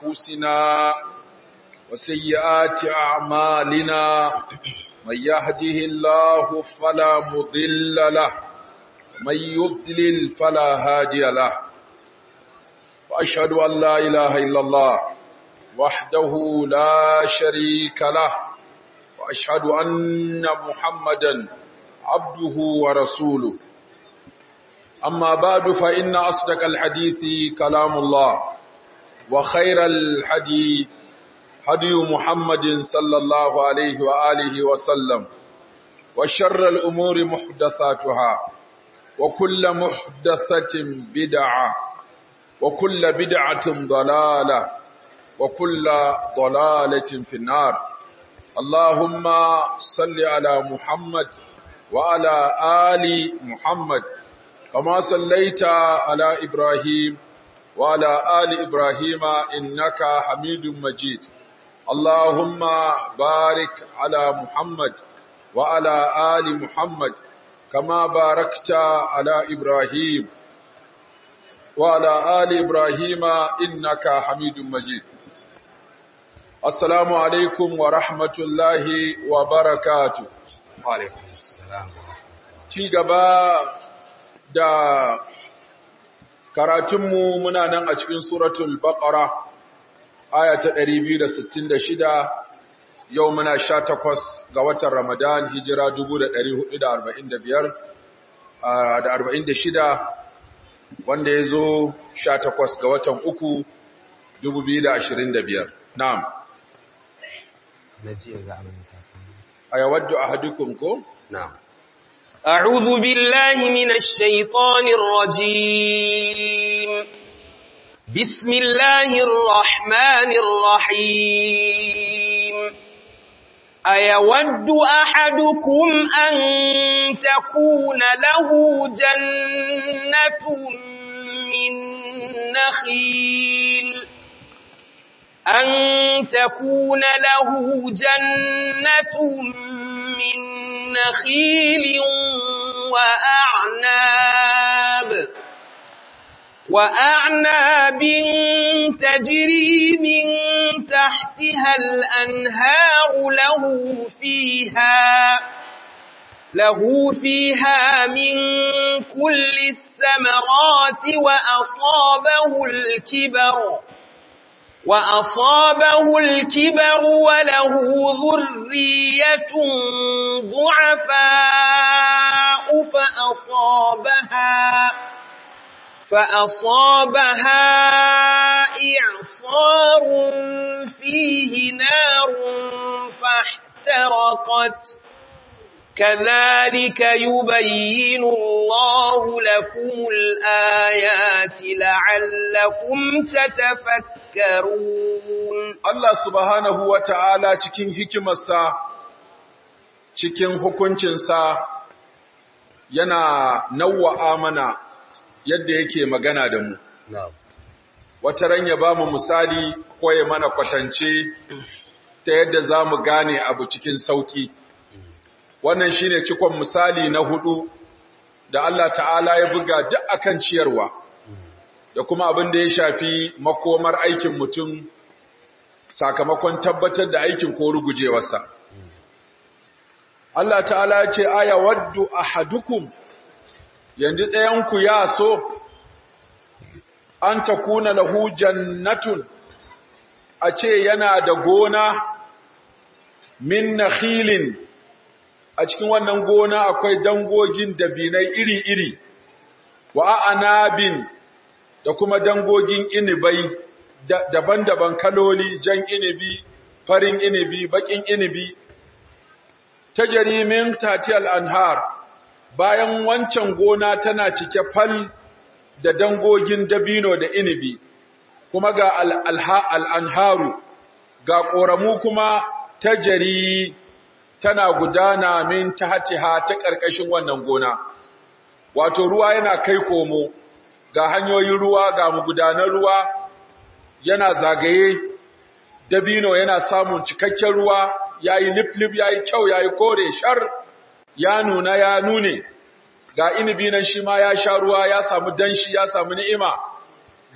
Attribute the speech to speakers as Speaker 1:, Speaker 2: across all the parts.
Speaker 1: أنفسنا وسيئات أعمالنا من يهده الله فلا مضل له ومن يضلل فلا هادي له وأشهد أن لا إله إلا الله وحده لا شريك له وأشهد أن محمدا عبده ورسوله أما بعد فإن أصدق الحديث كلام الله وخير الحديث هدي محمد صلى الله عليه وآله وسلم وشر الأمور محدثاتها وكل محدثة بدعة وكل بدعة ضلالة وكل ضلالة في النار اللهم صل على محمد وعلى آل محمد كما صليت على إبراهيم وعلى آل إبراهيم إنك حميد مجيد اللهم بارك على محمد وعلى آل محمد كما باركت على إبراهيم وعلى آل إبراهيم إنك حميد مجيد السلام عليكم ورحمة الله وبركاته
Speaker 2: وعليكم السلام
Speaker 1: ci gaba da karatunmu muna nan a cikin suratul baqara aya ta 266 yau muna 18 ga watan ramadan hijira 1445 da 46 wanda ya zo 18 ga watan uku 2025 na'am
Speaker 2: naji ga aminta
Speaker 1: ayawaddu ahadukum ko
Speaker 2: na'am
Speaker 3: أعوذ بالله من الشيطان الرجيم بسم الله الرحمن الرحيم أيود أحدكم أن تكون له جنة من نخيل أن تكون له جنة من نخيل وأعناب وأعناب تجري من تحتها الأنهار له فيها له فيها من كل الثمرات وأصابه الكبر وأصابه الكبر وله ذرية ضعفاء فأصابها فأصابها إعصار فيه نار فاحترقت كذلك يبين الله لكم الآيات لعلكم تتفكرون
Speaker 1: Allah subhanahu wa ta'ala cikin hikimarsa, cikin hukuncinsa yana nawwa'a mana yadda yake magana da mu.
Speaker 2: na'am
Speaker 1: Wata ran ya ba mu misali ko ya mana kwatance ta yadda za mu gane abu cikin sauƙi. Wannan shi ne cikon misali na hudu da Allah ta'ala ya buga duk akan ciyarwa, da kuma abin da ya shafi makomar aikin mutum sakamakon tabbatar da aikin ko rugujewarsa. Allah ta'ala ya ce, Aya waddu ahadukum yanzu ɗayanku ya so, an ta kuna lahu jannatun, a ce yana da gona min nakhilin a cikin wannan gona akwai dangogin dabinai iri-iri, wa anabin da kuma dangogin inibai daban-daban kaloli, jan inibi, farin inibi, bakin inibi, ta jarimin tatiyal anhar, bayan wancan gona tana cike fal da dangogin dabino da inibi, kuma ga al'anharu, ga ƙoramu kuma ta jari tana gudana min ta hatiha ta ƙarƙashin wannan gona. Wato ruwa yana kai komo, ga hanyoyin ruwa ga magudanar ruwa yana zagaye, dabino yana samun cikakken ruwa, ya yi lif-lif, ya yi kyau, ya yi kore, shar, ya nuna, ya nune, ga inibi nan shi ma ya sha ruwa, ya samu danshi, ya samu ni'ima,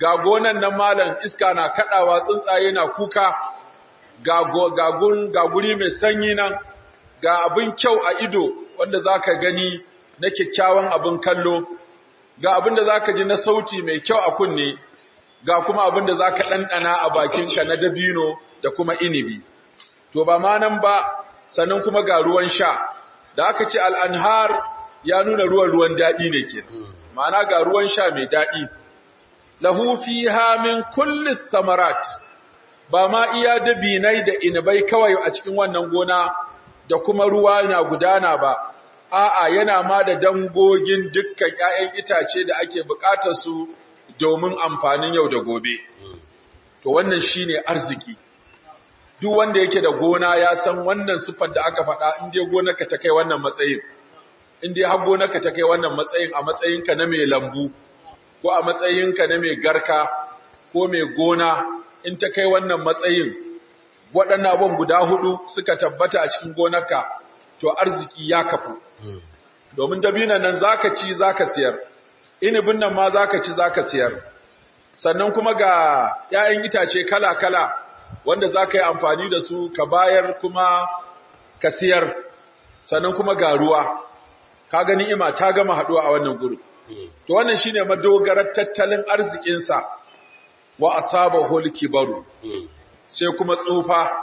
Speaker 1: ga gonan nan malam iska na kadawa tsuntsaye na kuka ga ga gun ga guri mai sanyi nan ga abin kyau a ido wanda zaka gani na kyakkyawan abin kallo ga abin da zaka ji na sauti mai kyau a kunne ga kuma abin da zaka dandana a bakinka na dabino da kuma inibi to ba ma nan ba sannan kuma ga ruwan sha da aka ce al'anhar ya nuna ruwan ruwan daɗi ne ke ma'ana ga ruwan sha mai daɗi lahu fiha min kulli samarat ba ma iya dabinai da inabai kawai a cikin wannan gona da kuma ruwa na gudana ba a'a yana ma da dangogin dukkan ƴaƴan itace da ake buƙatar su domin amfanin yau da gobe to wannan shine arziki duk wanda yake da gona ya san wannan siffar da aka faɗa in dai gonarka ta kai wannan matsayin in dai har gonarka ta kai wannan matsayin a matsayinka na mai lambu ko a matsayinka na mai garka ko mai gona in ta kai wannan matsayin waɗannan abubuwan guda hudu suka tabbata a cikin gonarka to arziki ya kafu domin dabinan nan zaka ci zaka siyar inibin nan ma zaka ci zaka siyar sannan kuma ga 'ya'yan itace kala-kala wanda za ka yi amfani da su ka bayar kuma ka siyar sannan kuma ga ruwa ka gani ima ta gama haɗuwa a wannan guri to wannan shine madogarar tattalin arzikinsa wa asabahu al-kibaru sai kuma tsufa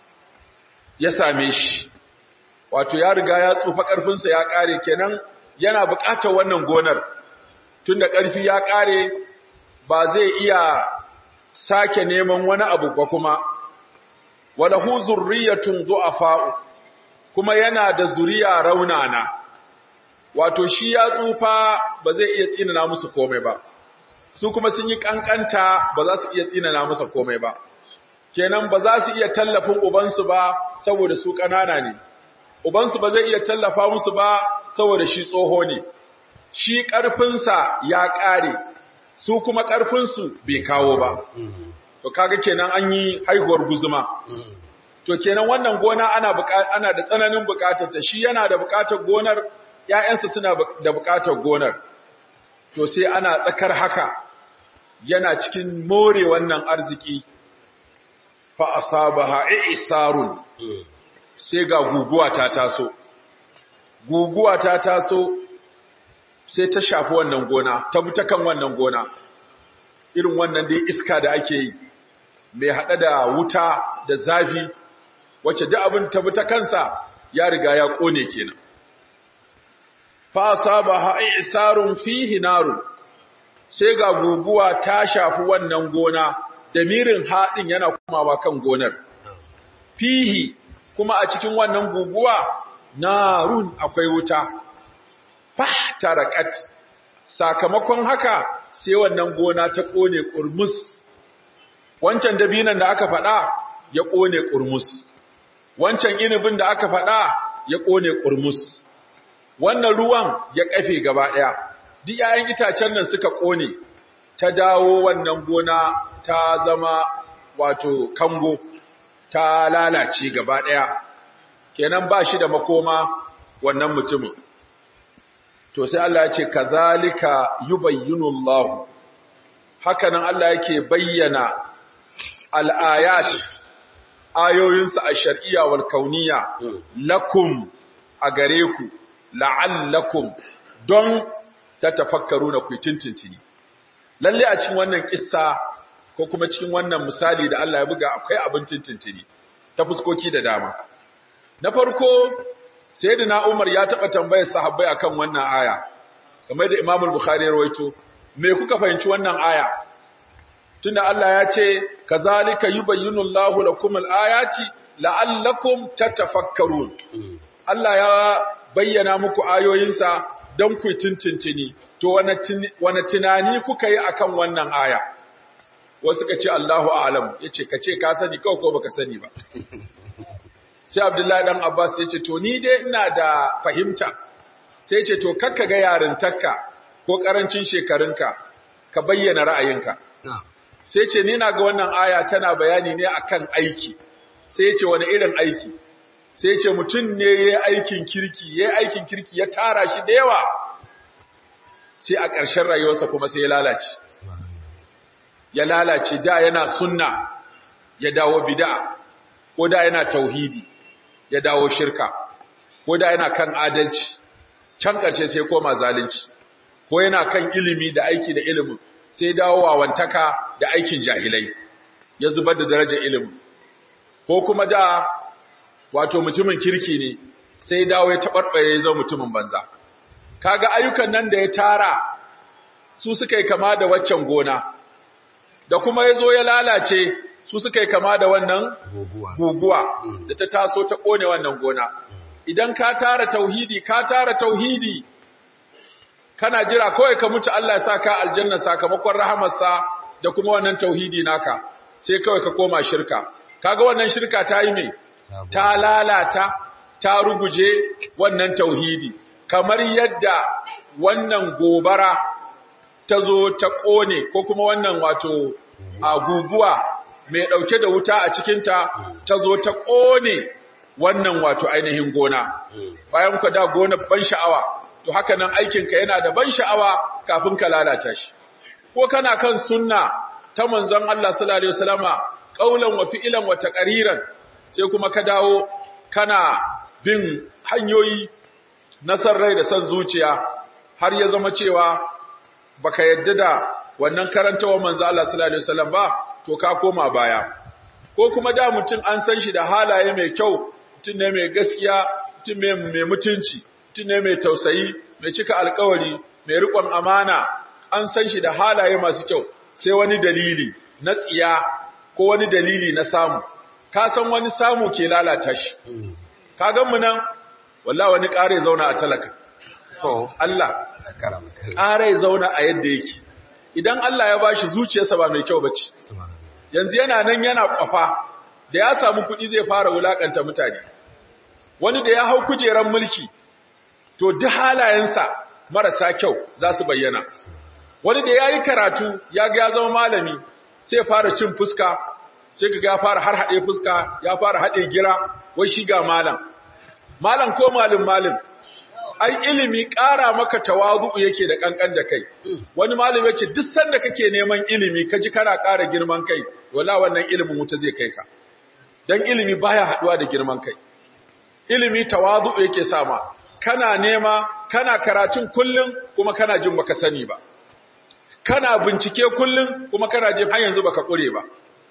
Speaker 1: ya same shi wato ya riga ya tsufa ƙarfinsa ya ƙare kenan yana buƙatar wannan gonar tunda ƙarfi ya ƙare ba zai iya sake neman wani abu ba kuma walahu zurriyatun du'afa'u kuma yana da zuriya raunana wato shi ya tsufa ba zai iya tsinana musu komai ba su kuma sun yi kankanta ba za su iya tsinana musu komai ba kenan ba za su iya tallafin ubansu ba saboda su kanana ne ubansu ba zai iya tallafa musu ba saboda shi tsoho ne shi ƙarfinsa ya ƙare su kuma ƙarfinsu bai kawo ba. To kaga kenan an yi haihuwar guzuma. To kenan wannan gona ana ana da tsananin buƙatar ta shi yana da buƙatar gonar ƴaƴansa suna da buƙatar gonar. To sai ana tsakar haka yana cikin more wannan arziki fa asabaha isarun sai ga guguwa ta taso. Guguwa ta taso sai ta shafi wannan gona, ta buta kan wannan gona, irin wannan dai iska da ake yi, mai haɗa da wuta da zafi, wacce duk abin ta buta kansa ya riga ya ƙone kenan. Fasa ba ha'i isarun fihi narun, sai ga guguwa ta shafi wannan gona, da mirin haɗin yana kumawa kan gonar. Fihi kuma a cikin wannan guguwa, narun akwai wuta. fahtarakat sakamakon haka sai wannan gona ta kone kurmus wancan dabinan da aka faɗa ya kone kurmus wancan inibin da aka faɗa ya kone kurmus wannan ruwan ya kafe gaba ɗaya duk 'ya'yan itacen nan suka kone ta dawo wannan gona ta zama wato kango ta lalace gaba ɗaya kenan ba shi da makoma wannan mutumin to sai Allah ya ce kazalika yubayyinu Allah hakanan Allah yake bayyana al-ayat ayoyinsa a shar'iyya wal kauniyya lakum a gare ku la'allakum don tatafakkaruna ku tintintini lalle a cikin wannan kissa ko kuma cikin wannan misali da Allah ya buga akwai abin tintintini ta fuskoki da dama na farko sayyidina Umar ya taba tambayar sahabbai akan wannan aya kamar da Imam al-Bukhari ya rawaito me kuka fahimci wannan aya tunda Allah ya ce kazalika yubayyinu Allahu lakum al-ayati la'allakum tatafakkarun Allah ya bayyana muku ayoyinsa don ku tintintini to wani tunani kuka yi akan wannan aya wasu ka ce Allahu a'lam yace ka ce ka sani kawai ko baka sani ba sai Abdullahi dan Abbas ya ce to ni dai ina da fahimta sai ya ce to kakka ga yarintarka ko karancin shekarunka ka bayyana ra'ayinka sai ce ni na ga wannan aya tana bayani ne akan aiki sai ya ce wani irin aiki sai ya ce mutum ne ya aikin kirki ya aikin kirki ya tara shi da yawa sai a ƙarshen rayuwarsa kuma sai ya lalace ya lalace da yana sunna ya dawo bid'a ko da yana tauhidi ya dawo shirka ko da yana kan adalci can ƙarshe sai koma zalunci ko yana kan ilimi da aiki da ilimin sai dawo wawantaka da aikin jahilai ya zubar da darajar ilimin ko kuma da wato mutumin kirki ne sai dawo ya taɓarɓare ya zama mutumin banza kaga ayyukan nan da ya tara su suka yi kama da waccan gona da kuma ya zo ya lalace su suka yi kama da wannan
Speaker 2: Guguwa.
Speaker 1: guguwa da ta taso ta ƙone wannan gona idan ka tara tauhidi ka tara tauhidi kana jira kawai ka mutu Allah ya sa ka aljanna sakamakon rahamarsa da kuma wannan tauhidi naka sai kawai ka koma shirka kaga wannan shirka ta yi me ta lalata ta ruguje wannan tauhidi kamar yadda wannan gobara ta zo ta ƙone ko kuma wannan wato a guguwa mai ɗauke da wuta a cikinta ta zo ta ƙone wannan wato ainihin gona bayan ku da gona ban sha'awa to haka nan aikinka yana da ban sha'awa kafin ka lalata shi ko kana kan sunna ta manzon Allah sallallahu alaihi wasallama qaulan wa fi'lan wa taqriran sai kuma ka dawo kana bin hanyoyi na san rai da san zuciya har ya zama cewa baka yadda da wannan karantawa manzo Allah sallallahu alaihi wasallam ba to ka koma baya ko kuma da mutum an san shi da halaye mai kyau mutum ne mai gaskiya mutum ne mai mutunci mutum ne mai tausayi mai cika alkawari mai riƙon amana an san shi da halaye masu kyau sai wani dalili na tsiya ko wani dalili na samu ka san wani samu ke lalata shi ka gan mu nan wallahi wani ƙare zauna a talaka
Speaker 2: To,
Speaker 1: Allah
Speaker 2: karama kai.
Speaker 1: ƙare zauna a yadda yake idan Allah ya bashi zuciyarsa ba mai kyau bace
Speaker 2: Subhanallah.
Speaker 1: yanzu yana nan yana kwafa da ya samu kuɗi zai fara wulakanta mutane wani da ya hau kujeran mulki to duk halayensa marasa kyau za su bayyana wani da ya yi karatu ya ga ya zama malami sai ya fara cin fuska sai ga ya fara har haɗe fuska ya fara haɗe gira wai shi ga malam malam ko malin malin ai ilimi ƙara maka tawazu'u yake da ƙanƙan da kai wani malami yace duk sanda kake neman ilimi kaji kana ƙara girman kai wala wannan ilimin wuta zai kai ka dan ilimi baya haduwa da girman kai ilimi tawazu'u yake sama kana nema kana karatun kullun kuma kana jin baka sani ba kana bincike kullun kuma kana jin har yanzu baka kure ba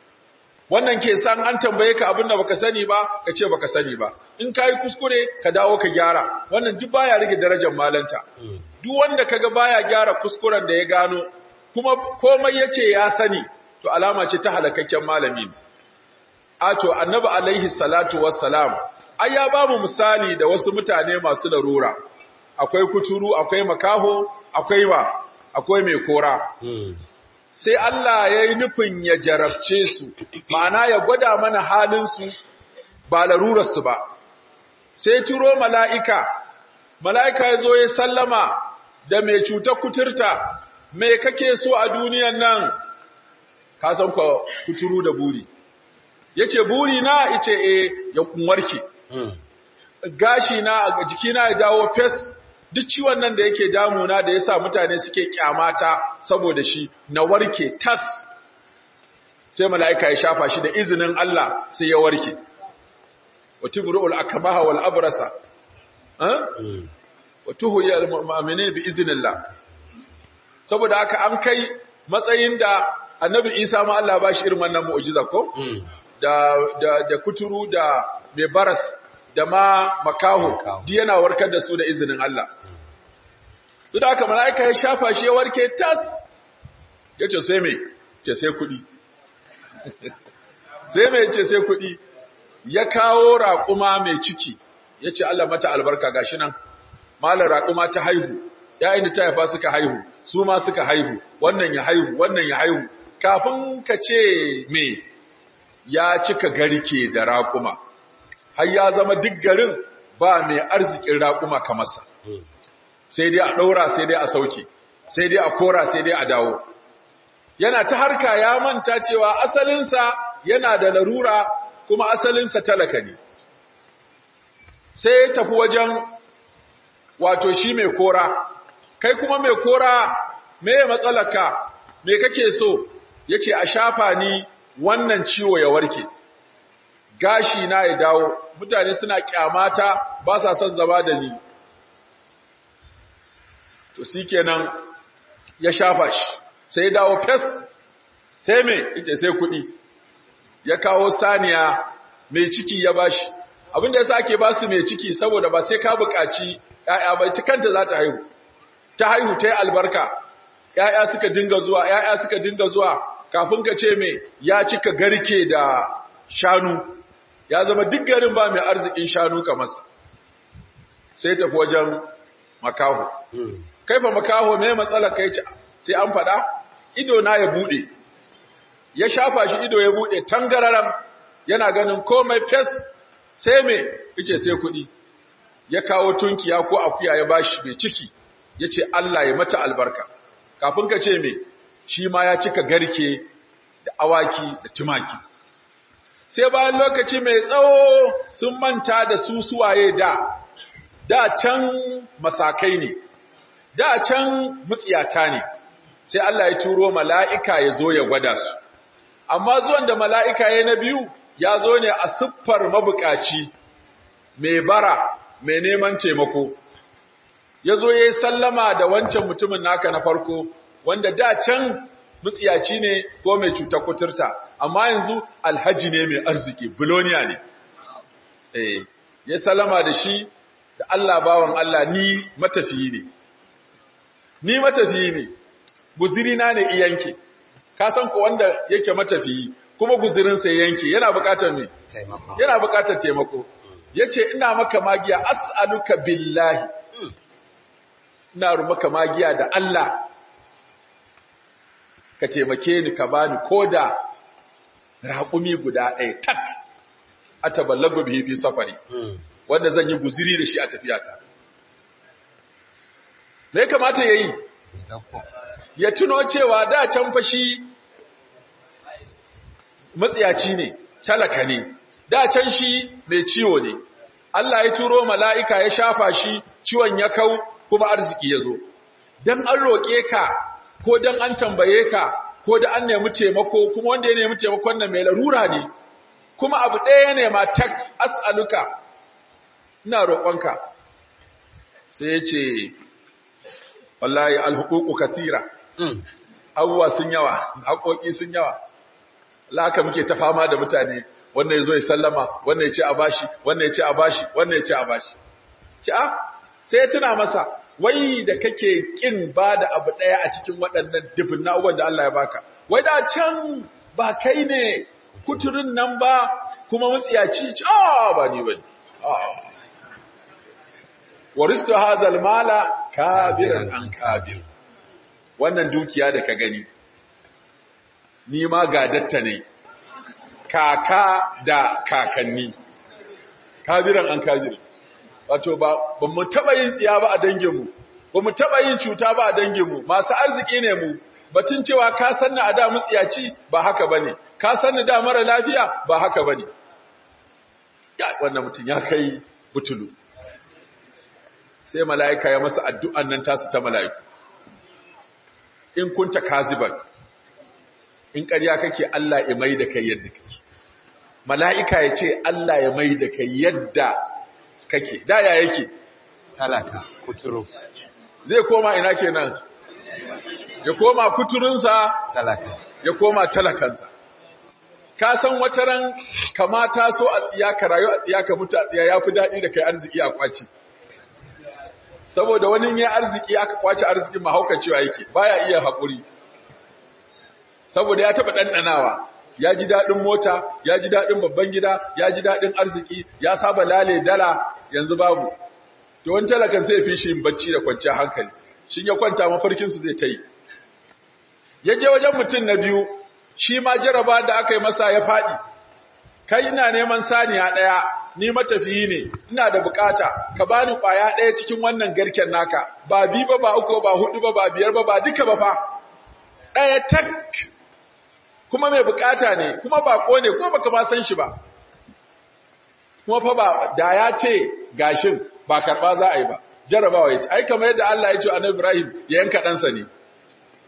Speaker 1: wannan ke san an tambaye ka abin da baka sani ba ka ce baka sani ba in kai kuskure ka dawo ka gyara wannan duk baya rage darajar malanta duk wanda kaga baya gyara kuskuren da ya gano kuma komai yace ya sani to alama ce ta halakakken malami ne a to annabi alaihi salatu wassalam ai ya bamu misali da wasu mutane masu larura akwai kuturu akwai makaho akwai wa akwai mai kora sai Allah ya yi nufin ya jarabce su, ma'ana ya gwada mana halinsu ba larurarsu ba. Sai turo mala'ika, mala'ika ya zo ya sallama da mai cutar kuturta, mai kake so a duniyan nan, ka san kwa kuturu da buri. Ya ce, buri na ice e ya kunwarki, gashi na a jikina ya dawo fes duk ciwon nan da yake damuna da yasa mutane suke kyamata saboda shi na warke tas sai mala'ika ya shafa shi da izinin Allah sai ya warke watibru'ul akmaha wal abrasa ha watuhu ya mu'minin bi iznillah saboda haka an kai matsayin da annabi Isa ma Allah ba shi irin wannan mu'jiza ko da da da kuturu da mai baras da ma makaho di yana warkar da su da izinin Allah duk da haka mala'ika ya shafa shi ya warke tas ya ce sai mai ce sai kuɗi sai mai ce sai kuɗi ya kawo raƙuma mai ciki ya ce Allah mata albarka gashi nan malar raƙuma ta haihu ‘ya'yan da ta haifa suka haihu su ma suka haihu wannan ya haihu wannan ya haihu kafin ka ce me ya cika garke da raƙuma har ya zama duk garin ba mai arzikin raƙuma kamarsa sai dai a ɗaura sai dai a sauke sai dai a kora sai dai a dawo yana ta harka ya manta cewa asalinsa yana da larura kuma asalinsa talaka ne sai ya tafi wajen wato shi mai kora kai kuma mai kora me ya matsalaka me kake so yace a shafa ni wannan ciwo ya warke gashi na ya dawo mutane suna kyamata ba sa son zama da ni to shikenan ya shafa shi sai ya dawo fes sai me yace sai kuɗi ya kawo saniya mai ciki ya bashi abinda yasa ake ba su mai ciki saboda ba sai ka buƙaci ƴaƴa ba ita kanta za ta haihu ta haihu ta yi albarka ƴaƴa suka dinga zuwa ƴaƴa suka dinga zuwa kafin ka ce me ya cika garke da shanu ya zama duk garin ba mai arzikin shanu kamar sa sai tafi wajen makaho kai fa makaho me matsalar kai ce sai an faɗa ido na ya bude ya shafa shi ido ya bude tangararam yana ganin komai fes sai me yace sai kuɗi ya kawo tunkiya ko akuya ya bashi mai ciki yace Allah ya mata albarka kafin ka ce me shi ma ya cika garke da awaki da tumaki sai bayan lokaci mai tsawo sun manta da su suwaye da da can masakai ne da can mutsiyata ne sai Allah ya turo mala'ika ya zo ya gwada su amma zuwan da mala'ika ya na biyu ya zo ne a siffar mabukaci mai bara mai neman taimako ya zo ya yi sallama da wancan mutumin naka na farko wanda da can mutsiyaci ne ko mai cutar kuturta amma yanzu alhaji ne mai arziki biloniya ne eh ya sallama da shi da Allah bawan Allah ni matafiyi ne ni matafiyi ne guzirina ne iyanke ka san ko wanda yake matafiyi kuma guzirinsa yanke yana buƙatar me
Speaker 2: taimako
Speaker 1: yana buƙatar taimako yace ina maka magiya as'aluka billahi ina maka magiya da Allah ka taimake ni ka bani koda raƙumi guda ɗaya tak ataballagu bihi fi safari wanda zan yi guziri da shi a tafiyata me kamata yayi ya tuno cewa da can fashi matsiyaci ne talaka ne da can shi mai ciwo ne Allah ya turo mala'ika ya shafa shi ciwon ya kau kuma arziki ya zo dan an roƙe ka ko dan an tambaye ka ko da an nemi taimako kuma wanda ya nemi taimakon nan mai larura ne kuma abu ɗaya ne ma tak as'aluka ina roƙonka sai ya ce wallahi alhuququ kathira abubuwa sun yawa haƙoƙi sun yawa laka muke ta fama da mutane wannan ya zo ya sallama wannan ya ce a bashi wannan ya ce a bashi wannan ya ce a bashi ci a sai ya tuna masa wai da kake kin ba da abu ɗaya a cikin waɗannan dubin na'uban da Allah ya baka wai da can ba kai ne kuturin nan ba kuma mutsiyaci ci a ba ni ba ne waristo hazal mala kabiran an kabir wannan dukiya da ka gani ni ma gadatta ne kaka da kakanni kabiran an kabir wato ba ba mu taba yin tsiya ba a danginmu ba mu taba yin cuta ba a danginmu masu arziki ne mu batun cewa ka sanni a da mutsiyaci ba haka bane ka sanni da mara lafiya ba haka bane wannan mutum ya kai butulu sai mala'ika ya masa addu'an nan tasu ta mala'iku in kunta kaziban in ƙarya kake Allah ya mai da kai yadda kake mala'ika ya ce Allah ya mai da kai yadda kake da ya yake
Speaker 2: talaka kuturu
Speaker 1: zai koma ina kenan ya koma kuturunsa
Speaker 2: talaka
Speaker 1: ya koma talakansa ka san wata ran kamata so a tsiya ka rayu a tsiya ka mutu a tsiya ya fi daɗi da kai arziki a kwaci saboda wani ya arziki aka kwace arzikin mahaukacewa yake baya iya haƙuri saboda ya taɓa ɗanɗanawa ya ji daɗin mota ya ji daɗin babban gida ya ji daɗin arziki ya saba lale dala yanzu babu to wani talakan sai fi shi bacci da kwanciyar hankali shin ya kwanta mafarkinsu zai ta yi ya je wajen mutum na biyu shi ma jaraba da aka yi masa ya faɗi kai ina neman saniya ɗaya ni matafiyi ne ina da bukata ka bani kwaya ɗaya cikin wannan garken naka ba bi ba ba uku ba hudu ba ba biyar ba ba duka ba fa ɗaya tak kuma mai bukata ne kuma bako ne ko baka ma san shi ba kuma fa ba da ya ce gashin ba karba za a yi ba jarabawa ya ce ai kamar yadda Allah ya ce annabi Ibrahim ya yanka ɗansa ne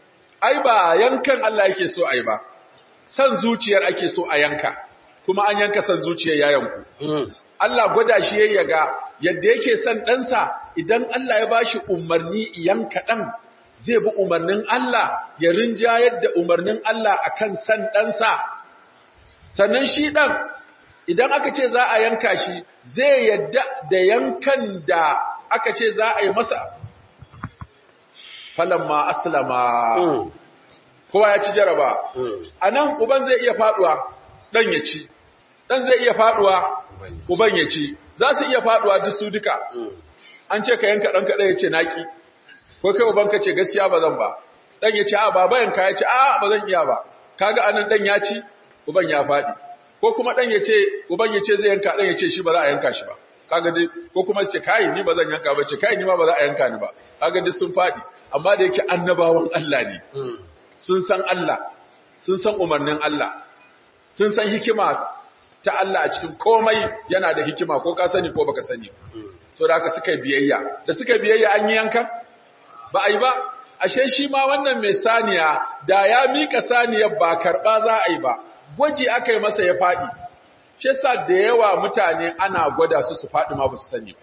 Speaker 1: ai ba yankan Allah yake so ai ba san zuciyar ake so a yanka kuma an yanka san zuciyar ya yanku Allah gwada shi yayi ga yadda yake son ɗansa idan Allah ya bashi umarni yanka ɗan zai bi umarnin Allah ya rinjayar da umarnin Allah akan san ɗansa sannan shi ɗan idan aka ce za a yanka shi zai yadda da yankan da aka ce za a yi masa falamma aslama kowa ya ci jaraba a nan uban zai iya faduwa ɗan ya ci ɗan zai iya faduwa uban ya ci za su iya faduwa duk su duka an ce ka yanka ɗan kaɗai ya ce naƙi ko kai uban ka ce gaskiya ba zan ba ɗan ya ce a baba yanka ya ce a ba zan iya ba kaga anan ɗan ya ci uban ya faɗi ko kuma ɗan ya ce uban ya ce zai yanka ɗan ya ce shi ba za a yanka shi ba kaga dai ko kuma ce kai ni ba zan yanka ba ce kai ni ma ba za a yanka ni ba kaga dai sun faɗi amma da yake annabawan Allah ne sun san Allah sun san umarnin Allah sun san hikima ta Allah a cikin komai yana da hikima ko ka sani ko baka sani so da haka suka yi biyayya da suka yi biyayya an yi yanka ba a yi ba ashe shi ma wannan mai saniya da ya mika saniyar ba karɓa za a yi ba gwaji aka yi masa ya faɗi shi yasa da yawa mutane ana gwada su su faɗi ma ba su sani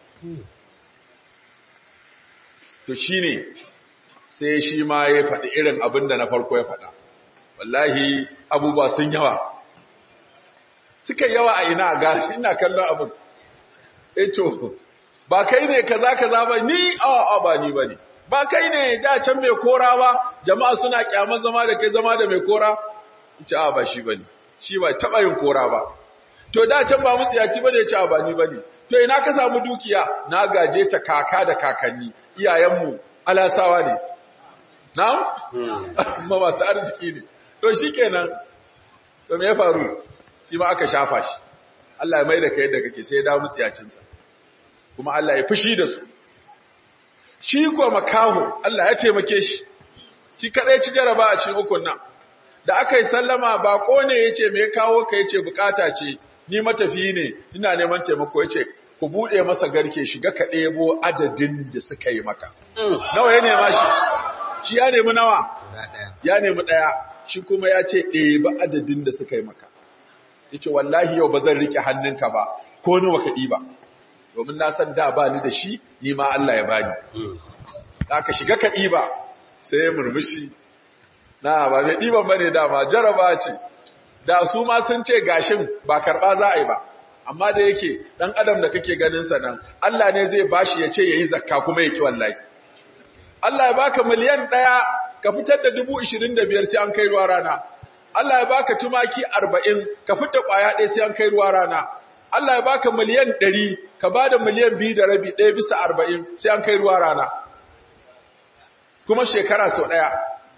Speaker 1: to shine sai shi ma ya faɗi irin abin da na farko ya faɗa wallahi abubuwa sun yawa suka yawa a ina ga ina kallon abin eto ba kai ne kaza kaza ba ni a ba ni bane ba kai ne da can mai kora ba jama'a suna kyamar zama da kai zama da mai kora ita a ba shi bane shi ba taba yin kora ba to da can ba mutsiyaci bane ya ce ba ni bane to ina ka samu dukiya na gaje ta kaka da kakanni iyayenmu alasawa ne na'am ma masu arziki ne to shikenan to me ya faru shi ma aka shafa shi Allah ya mai da kai da kake sai ya dawo mutsiyacinsa kuma Allah ya fushi da su shi ko makaho Allah ya taimake shi shi kadai ci jaraba a cikin ukun nan da aka yi sallama bako ne yace me ya kawo ka yace bukata ce ni matafi ne ina neman taimako yace ku bude masa garke shiga ka ɗebo adadin da suka yi maka nawa ya nema shi shi ya nemi nawa ya nemi ɗaya shi kuma ya ce ɗeba adadin da suka yi maka yace wallahi yau ba zan rike hannunka ba ko nawa ka ɗiba domin na san da ba ni da shi ni ma Allah ya bani da ka shiga ka ɗiba sai ya murmushi na ba mai ɗiban ba ne dama jaraba ce da su ma sun ce gashin ba karɓa za a yi ba amma da yake ɗan adam da kake ganin sa nan Allah ne zai bashi ya ce ya yi zakka kuma ya ki wallahi Allah ya baka miliyan ɗaya ka fitar da dubu ishirin da biyar sai an kai ruwa rana Allah ya baka tumaki arba'in ka fita ƙwaya ɗaya sai an kai ruwa rana Allah ya baka miliyan ɗari ka ba da miliyan biyu da rabi ɗaya bisa arba'in sai an kai ruwa rana kuma shekara sau ɗaya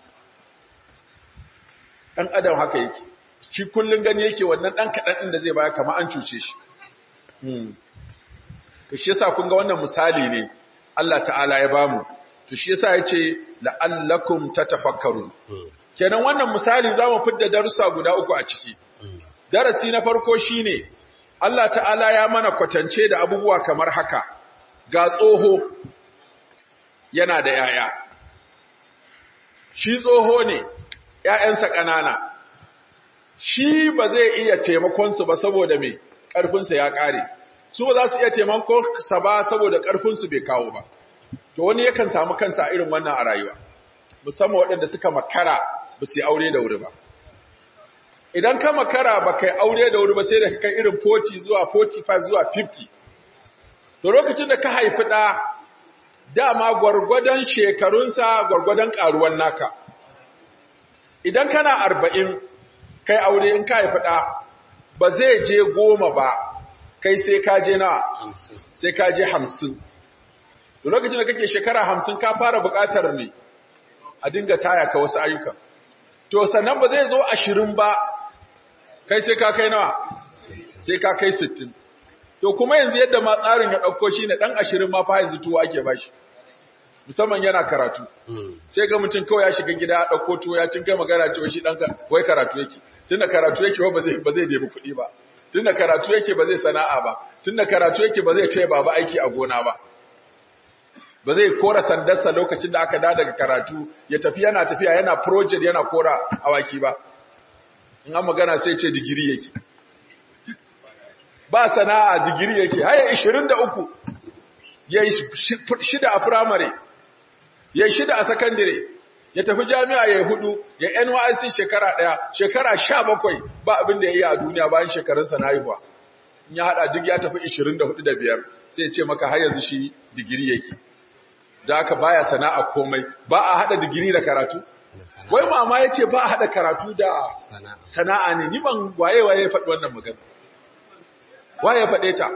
Speaker 1: ɗan adam haka yake shi kullum gani yake wannan ɗan kaɗan ɗin da zai baya kama an cuce shi to shi yasa kun ga wannan misali ne Allah ta'ala ya bamu to shi yasa ya ce la'allakum tatafakkarun kenan wannan misali za mu fidda darussa guda uku a ciki darasi na farko shine Allah ta'ala ya mana kwatance da abubuwa kamar haka ga tsoho yana da yaya shi tsoho ne ‘ya'yansa ƙanana shi ba zai iya taimakonsu ba saboda mai ƙarfinsa ya ƙare su ba za su iya taimakonsa ba saboda ƙarfinsu bai kawo ba to wani yakan samu kansa a irin wannan a rayuwa musamman waɗanda suka makara ba su yi aure da wuri ba idan ka makara ba kai aure da wuri ba sai da kai irin 40 zuwa 45 zuwa 50 to lokacin da ka haifi ɗa dama gwargwadon shekarunsa gwargwadon ƙaruwan naka idan kana arba'in kai aure in ka haifi ɗa ba zai je goma ba kai sai ka je na sai ka je hamsin to lokacin da kake shekara hamsin ka fara buƙatar ne a dinga taya ka wasu ayyukan to sannan ba zai zo ashirin ba kai sai ka kai nawa sai ka kai sittin to kuma yanzu yadda ma tsarin ya ɗauko shi ne ɗan ashirin ma fa yanzu tuwo ake ba shi musamman yana karatu sai ga mutum kawai ya shiga gida ya ɗauko tuwo ya cin kai magana cewa shi ɗan wai karatu yake tunda karatu yake ba zai ba zai nemi kuɗi ba tunda karatu yake ba zai sana'a ba tunda karatu yake ba zai ce baba aiki a gona ba ba zai kora sandarsa lokacin da aka da daga karatu ya tafi yana tafiya yana project yana kora awaki ba in an magana sai ce digiri yake ba sana'a digiri yake haya 23 ya yi shida a firamare ya yi shida a sakandire ya tafi jami'a ya yi hudu ya NYSC shekara ɗaya shekara sha bakwai ba abin da ya yi a duniya bayan shekarunsa na haihuwa in ya haɗa duk ya tafi 24 da biyar sai ya ce maka har yanzu shi digiri yake da haka baya sana'a komai ba a haɗa digiri da karatu wai mama ya ce ba a haɗa karatu da sana'a ne ni ban waye waye ya faɗi wannan magana waye ya faɗe ta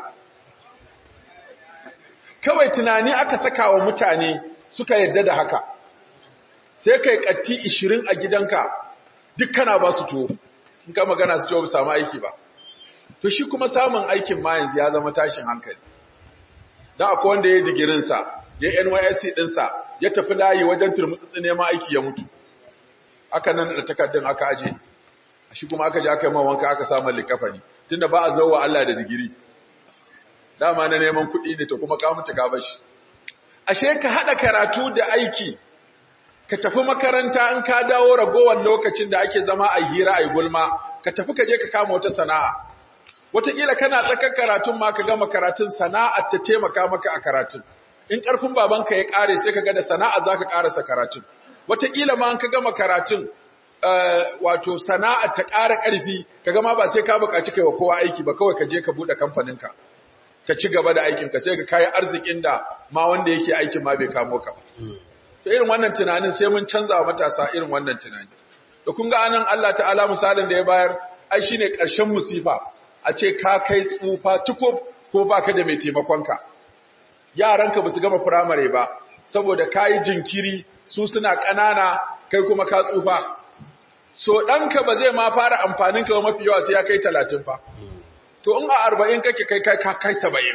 Speaker 1: kawai tunani aka saka wa mutane suka yarda da haka sai kai katti 20 a gidanka duk kana ba su tuwo in ka magana su tuwo samu aiki ba to shi kuma samun aikin ma yanzu ya zama tashin hankali dan akwai wanda ya yi digirinsa ya NYSC ɗinsa ya tafi layi wajen turmutsutsu neman aiki ya mutu aka nan da takardun aka aje shi kuma aka je aka yi wanka aka samu likafani tunda ba a zauwa Allah da digiri dama na neman kuɗi ne to kuma ka mutu ka bashi ashe ka haɗa karatu da aiki ka tafi makaranta in ka dawo ragowar lokacin da ake zama a hira a gulma ka tafi ka je ka kama wata sana'a wataƙila kana tsakar karatun ma ka gama karatun sana'ar ta taimaka maka a karatun in ƙarfin babanka ya ƙare sai ka ga da sana'a za ka ƙarasa karatun wataƙila ma in ka gama karatun wato sana'a ta ƙara ƙarfi ka gama ba sai ka buƙaci kai wa kowa aiki ba kawai ka je ka buɗe kamfaninka ka ci gaba da aikinka sai ka kayi arzikin da ma wanda yake aikin ma bai kamo ka to irin wannan tunanin sai mun canza wa matasa irin wannan tunani da kun ga anan Allah ta'ala misalin da ya bayar ai shine ƙarshen musifa a ce ka kai tsufa tukub ko baka da mai taimakonka yaranka ba su gama firamare ba saboda kayi jinkiri su suna ƙanana kai kuma ka tsufa so ɗanka ba zai ma fara amfanin ka mafi yawa sai ya kai talatin fa to in a arba'in kake kai kai ka kai saba'in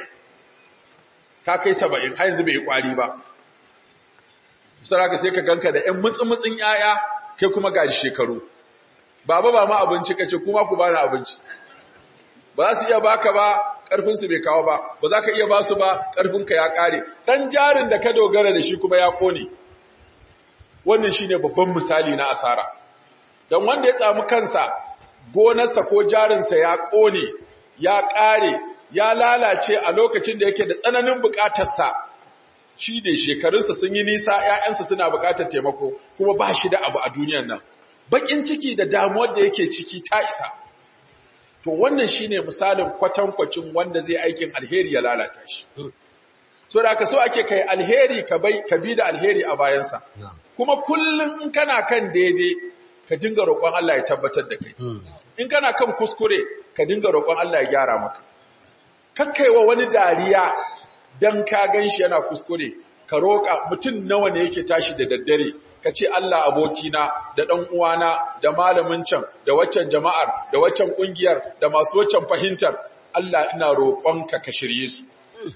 Speaker 1: ka kai saba'in har yanzu bai yi ƙwari ba saraka sai ka ganka da ƴan mutsi-mutsin ƴaƴa kai kuma ga shekaru baba ba ma abinci kace kuma ku bani abinci ba za su iya baka ba ƙarfinsu bai kawo ba ba za ka iya ba su ba ƙarfinka ya ƙare ɗan jarin da ka dogara da shi kuma ya ƙone wannan shi ne babban misali na asara don wanda ya tsamu kansa gonarsa ko jarinsa ya ƙone ya ƙare ya lalace a lokacin da yake da tsananin buƙatarsa shi ne shekarunsa sun yi nisa ‘ya'yansa suna buƙatar taimako kuma ba shi da abu a duniyan nan baƙin ciki da damuwar da yake ciki ta isa to wannan shine misalin kwatankwacin wanda zai aikin alheri ya lalata shi so da ka so ake kai alheri ka bai ka bi da alheri a bayansa kuma kullum in kana kan daidai ka dinga roƙon Allah ya tabbatar da kai in kana kan kuskure ka dinga roƙon Allah ya gyara maka kakkaiwa wani dariya dan ka ganshi yana kuskure ka roƙa mutum nawa ne yake tashi da daddare ka ce Allah abokina da ɗan uwana da malamin can da waccan jama'ar da waccan ƙungiyar da masu waccan fahimtar Allah ina roƙonka ka shirye su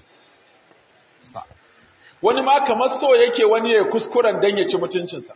Speaker 1: wani ma kamar so yake wani ya kuskuren dan ya ci mutuncinsa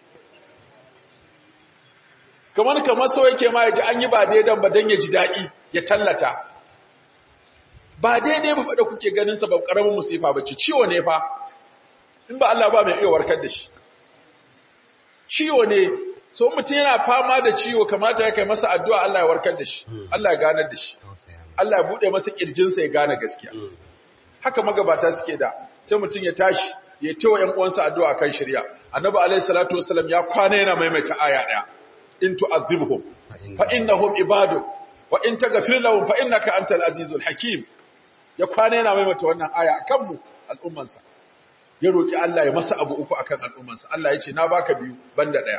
Speaker 1: kamar kamar so yake ma ya ji an yi ba daidan ba dan ya ji daɗi ya tallata ba daidai ba faɗa kuke ganin sa ba ƙaramin musifa ba ce ciwo ne fa in ba Allah ba mai iya warkar da shi ciwo ne so mutum yana fama da ciwo kamata ya kai masa addu'a Allah ya warkar da shi Allah ya ganar da shi Allah ya bude masa kirjinsa ya gane gaskiya haka magabata suke da sai mutum ya tashi ya tawa ƴan uwansa addu'a kan shirya annabi alaihi salatu wasallam ya kwana yana maimaita aya daya in tu'adhibhum fa innahum ibadu wa in taghfir lahum fa innaka antal azizul hakim ya kwana yana maimaita wannan aya akan mu al'ummansa ya roki Allah ya masa abu uku akan al'ummansa Allah ya ce na baka biyu banda daya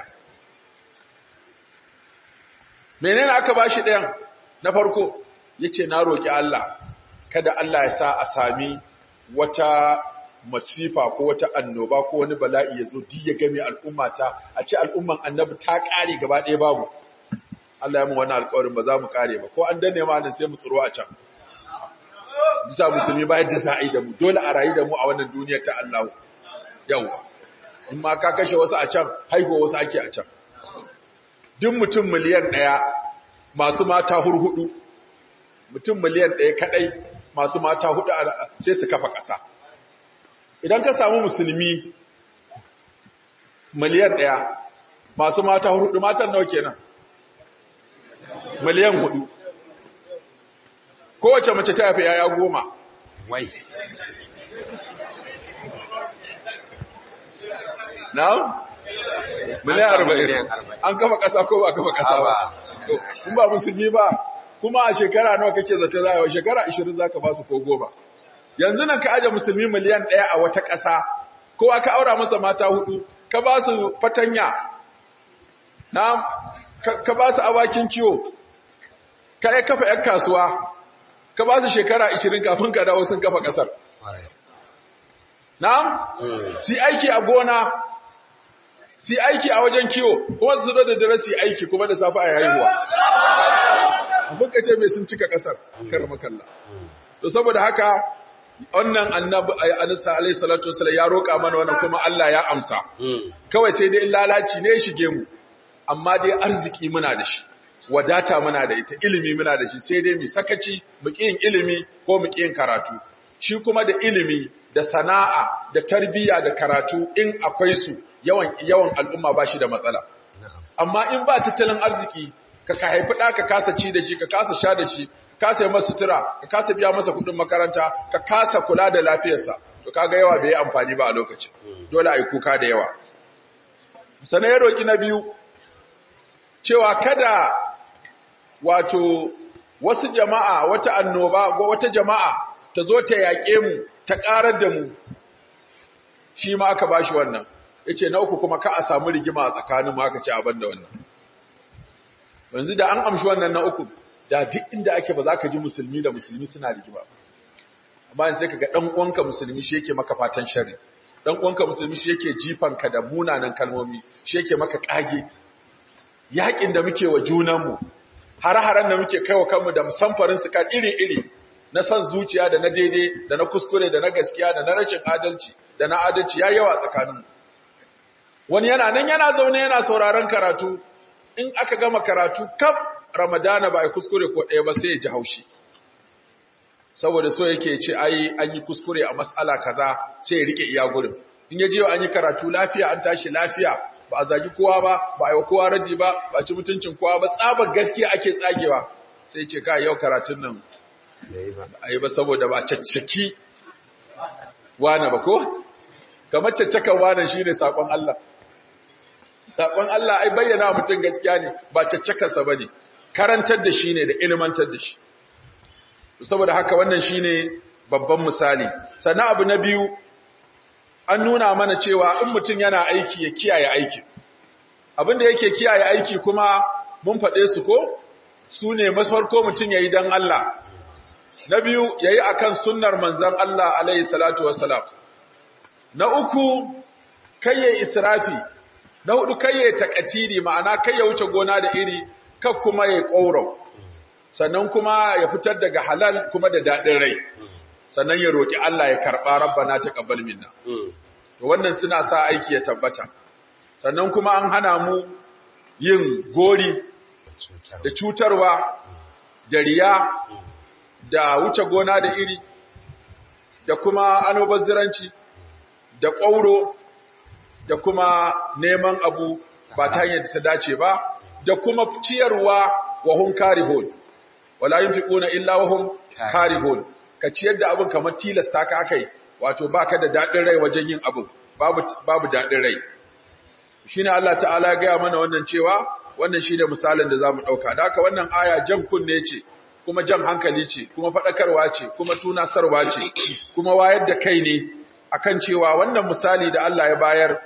Speaker 1: menene aka bashi dayan na farko yace na roki Allah kada Allah ya sa a sami wata masifa ko wata annoba ko wani bala'i ya zo ya game al'ummata a ce al'umman annabi ta kare gaba ɗaya babu Allah ya mu wani alƙawarin ba za mu kare ba ko an danne ma nan sai mu tsiro a can bisa musulmi ba yadda za a yi da mu dole a rayu da mu a wannan duniyar ta Allah yawa in ma ka kashe wasu a can haihuwa wasu ake a can duk mutum miliyan ɗaya masu mata hurhudu mutum miliyan ɗaya kaɗai masu mata hudu sai su kafa ƙasa idan ka samu musulmi miliyan ɗaya masu mata hudu matan nawa kenan miliyan hudu kowace mace ta haifi yaya goma
Speaker 2: Wai.
Speaker 1: na? miliyan arba'in
Speaker 2: Miliyan arba'in.
Speaker 1: an kafa ƙasa ko ba kafa ƙasa ba To, kun ba musulmi ba kuma a shekara nawa kake zata za a yi shekara 20 za ka ba su ko goma yanzu nan ka aje musulmi miliyan ɗaya a wata ƙasa kowa ka aura masa mata hudu ka ba su fatanya na ka, ka ba su awakin kiwo ka yi kafa 'yan kasuwa ka ba su shekara 20 kafin ka dawo sun kafa ƙasar
Speaker 2: Kwarai.
Speaker 1: na
Speaker 2: Mm.
Speaker 1: si aiki a gona si aiki a wajen kiwo kuma su zo da dare su yi aiki kuma da safe a haihuwa abin ka ce mai sun cika kasar karma kalla
Speaker 2: Mm.
Speaker 1: to saboda haka wannan annabi alisa alayhi salatu wasallam ya roƙa mana wannan kuma Allah ya amsa
Speaker 2: Mm.
Speaker 1: kawai sai dai in lalaci ne ya shige mu amma dai arziki muna da shi wadata muna da ita ilimi muna da shi sai dai mu sakaci mu ƙi yin ilimi ko mu ƙi yin karatu shi kuma da ilimi da sana'a da tarbiyya da karatu in akwai su yawan yawan al'umma ba shi da matsala
Speaker 2: Na'am.
Speaker 1: amma in ba tattalin arziki ka ka haifi ɗa ka kasa ci da shi ka kasa sha da shi ka kasa yi masa sutura ka kasa biya masa kuɗin makaranta ka kasa kula da lafiyarsa to kaga yawa bai yi amfani ba a lokacin dole a yi kuka da yawa sannan ya roƙi na biyu cewa kada wato wasu jama'a wata annoba ko wata jama'a ta zo ta yaƙe mu ta ƙarar da mu shi ma aka bashi wannan yace na uku kuma ka a samu rigima a tsakanin mu aka ce abin da wannan yanzu da an amshi wannan na uku da duk inda ake ba za ka ji musulmi da musulmi suna rigima amma yanzu sai kaga dan uwanka musulmi shi yake maka fatan sharri dan uwanka musulmi shi yake jifanka da munanan kalmomi shi yake maka kage yakin da muke wa junanmu har-haren da muke kaiwa kanmu da musamfarin su kan iri-iri na san zuciya da na daidai da na kuskure da na gaskiya da na rashin adalci da na adalci ya yawa tsakaninmu wani yana nan yana zaune yana sauraron karatu in aka gama karatu kaf ramadana ba a kuskure ko ɗaya ba sai ya ji haushi saboda so yake ce ai an yi kuskure a mas'ala kaza sai ya rike iya gurin in ya je an yi karatu lafiya an tashi lafiya ba a zagi kowa ba ba a yi wa kowa raji ba ba a ci mutuncin kowa ba tsabar gaskiya ake tsagewa sai ce ka yau karatun nan
Speaker 2: Bai ba.
Speaker 1: a yi ba saboda ba caccaki wane ba ko? kamar caccakan wane shi ne saƙon Allah saƙon Allah ai bayyana wa mutum gaskiya ne ba caccakarsa ba ne karantar da shi ne da ilmantar da shi saboda haka wannan shi ne babban misali sannan abu na biyu an nuna mana cewa in mutum yana aiki ya kiyaye aikin abinda yake kiyaye aiki kuma mun faɗe su ko su ne mafarko mutum ya yi don Allah na biyu ya yi a kan sunnar manzan Allah alaihi salatu wassalam na uku kayye israfi na hudu kayye takatiri ma'ana kayye wuce gona da iri kak kuma ya ƙauro sannan kuma ya fitar daga halal kuma da daɗin rai sannan ya roƙi Allah ya karɓa rabbana taqabbal minna
Speaker 2: Mm.
Speaker 1: to wannan suna sa aiki ya tabbata sannan kuma an hana mu yin gori
Speaker 2: Cutar.
Speaker 1: da cutarwa da riya da wuce gona da iri da kuma anobazziranci da ƙwauro da kuma neman abu ba ta hanyar da ta dace ba da kuma ciyarwa wa hun karihun wala yunfiquna illa wa hum karihun ka ciyar da abin kamar tilasta ka akai wato baka da dadin rai wajen yin abu babu babu dadin rai shine Allah ta'ala ya gaya mana wannan cewa wannan shine misalin da zamu dauka da haka wannan aya jan kunne ce kuma jan hankali ce kuma fadakarwa ce kuma tunasarwa ce kuma wayar da kai ne akan cewa wannan misali da Allah ya bayar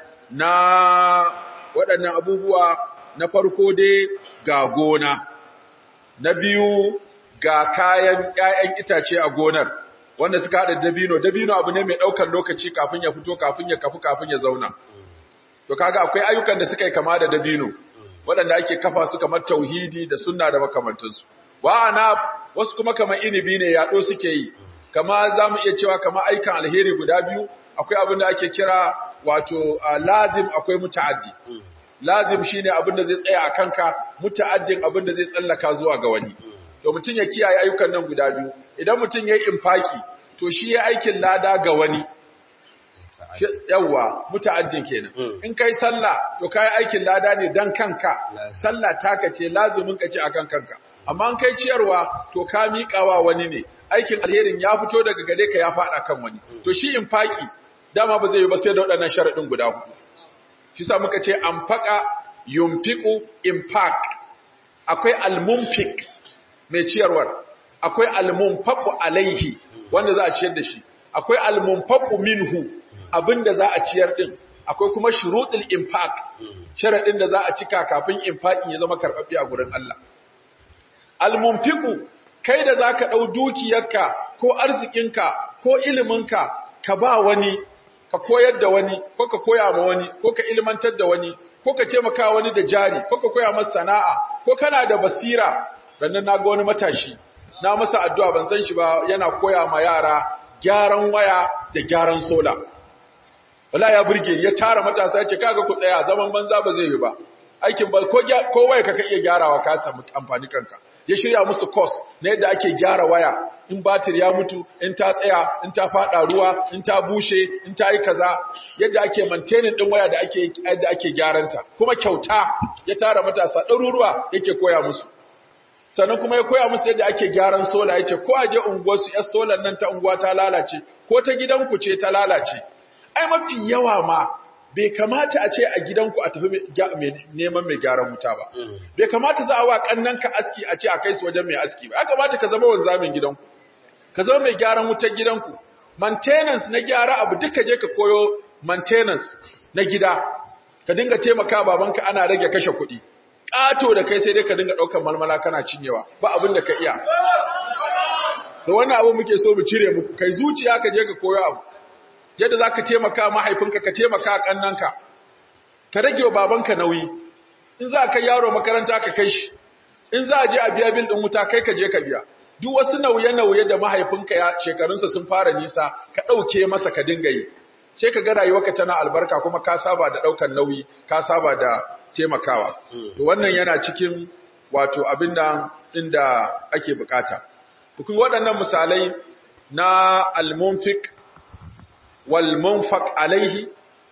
Speaker 1: na waɗannan abubuwa na farko dai ga gona na biyu ga kayan ƴaƴan itace a gonar wanda suka haɗa dabino dabino abu ne mai ɗaukar lokaci kafin ya fito kafin ya kafu kafin ya zauna to kaga akwai ayyukan da suka yi kama da dabino waɗanda ake kafa su kamar tauhidi da sunna da makamantansu wa'ana wasu kuma kamar inibi ne yaɗo suke yi kama za mu iya cewa kamar aikan alheri guda biyu akwai abin da ake kira wato lazim akwai muta'addi lazim shine abin da zai tsaya a kanka muta'addin abin da zai tsallaka zuwa ga wani to mutum ya kiyaye ayyukan nan guda biyu idan mutum yayi infaki to shi ya aikin lada ga wani yawwa muta'addin kenan
Speaker 2: Mm.
Speaker 1: in kai sallah to kai aikin lada ne dan kanka
Speaker 2: Lazim.
Speaker 1: sallah taka ce lazumin ka ce akan kanka amma in kai ciyarwa to ka miƙawa wani ne aikin alherin ya fito daga gare ka ya faɗa kan wani to shi infaki dama ba zai yi ba sai da waɗannan sharaɗin guda hudu shi sa muka ce anfaqa yunfiqu infaq akwai almunfik mai ciyarwar akwai almunfaqu alaihi wanda za a ciyar da shi akwai almunfaqu minhu abinda za a ciyar din akwai kuma shuruɗul infaq sharadin da za a cika kafin infaqin ya zama karbabbe a gurin Allah almunfiqu kai da zaka dau dukiyarka ko arzikinka ko iliminka ka ba wani ka koyar da wani ko ka koya ma wani ko ka ilmantar da wani ko ka taimaka wani da jari ko ka koya masa sana'a ko kana da basira rannan naga wani matashi na masa addu'a ban san shi ba yana koya ma yara gyaran waya da gyaran sola wala ya burge ya tara matasa ya ce kaga ku tsaya zaman banza ba zai yi ba aikin ba ko gya- ko waya ka ka iya gyarawa ka samu amfani kanka ya shirya musu course na yadda ake gyara waya in batir ya mutu in ta tsaya in ta fada ruwa in ta bushe in ta yi kaza yadda ake maintaining din waya da ake yadda ake gyaranta kuma kyauta ya tara matasa ɗaruruwa yake koya musu sannan kuma ya koya musu yadda ake gyaran sola yace ko aje unguwarsu yar solar nan ta unguwa ta lalace ko ta gidanku ce ta lalace ai mafi yawa ma bai kamata a ce a gidanku a tafi mai gya- mai neman mai gyaran wuta ba bai kamata za a wa kannanka aski a ce a kai su wajen mai aski ba ya kamata ka zama wanzamin gidanku ka zama mai gyaran wutar gidanku maintenance na gyara abu duka je ka koyo maintenance na gida ka dinga taimaka babanka ana rage kashe kuɗi ƙato da kai sai dai ka dinga ɗaukar malmala kana cinyewa ba abin da ka iya da wannan abu muke so mu cire muku kai zuciya ka je ka koyo abu yadda za ka taimaka mahaifinka ka taimaka ƙannanka ka rage wa babanka nauyi in za ka yaro makaranta ka kai shi in za a je a biya bil ɗin wuta kai ka je ka biya duk wasu nauye-nauye da mahaifinka ya shekarunsa sun fara nisa ka ɗauke masa ka dinga yi sai ka ga rayuwarka tana albarka kuma ka saba da ɗaukar nauyi ka saba da taimakawa to wannan yana cikin wato abin da inda ake bukata kun waɗannan misalai na al-munfiq wal munfaq alaihi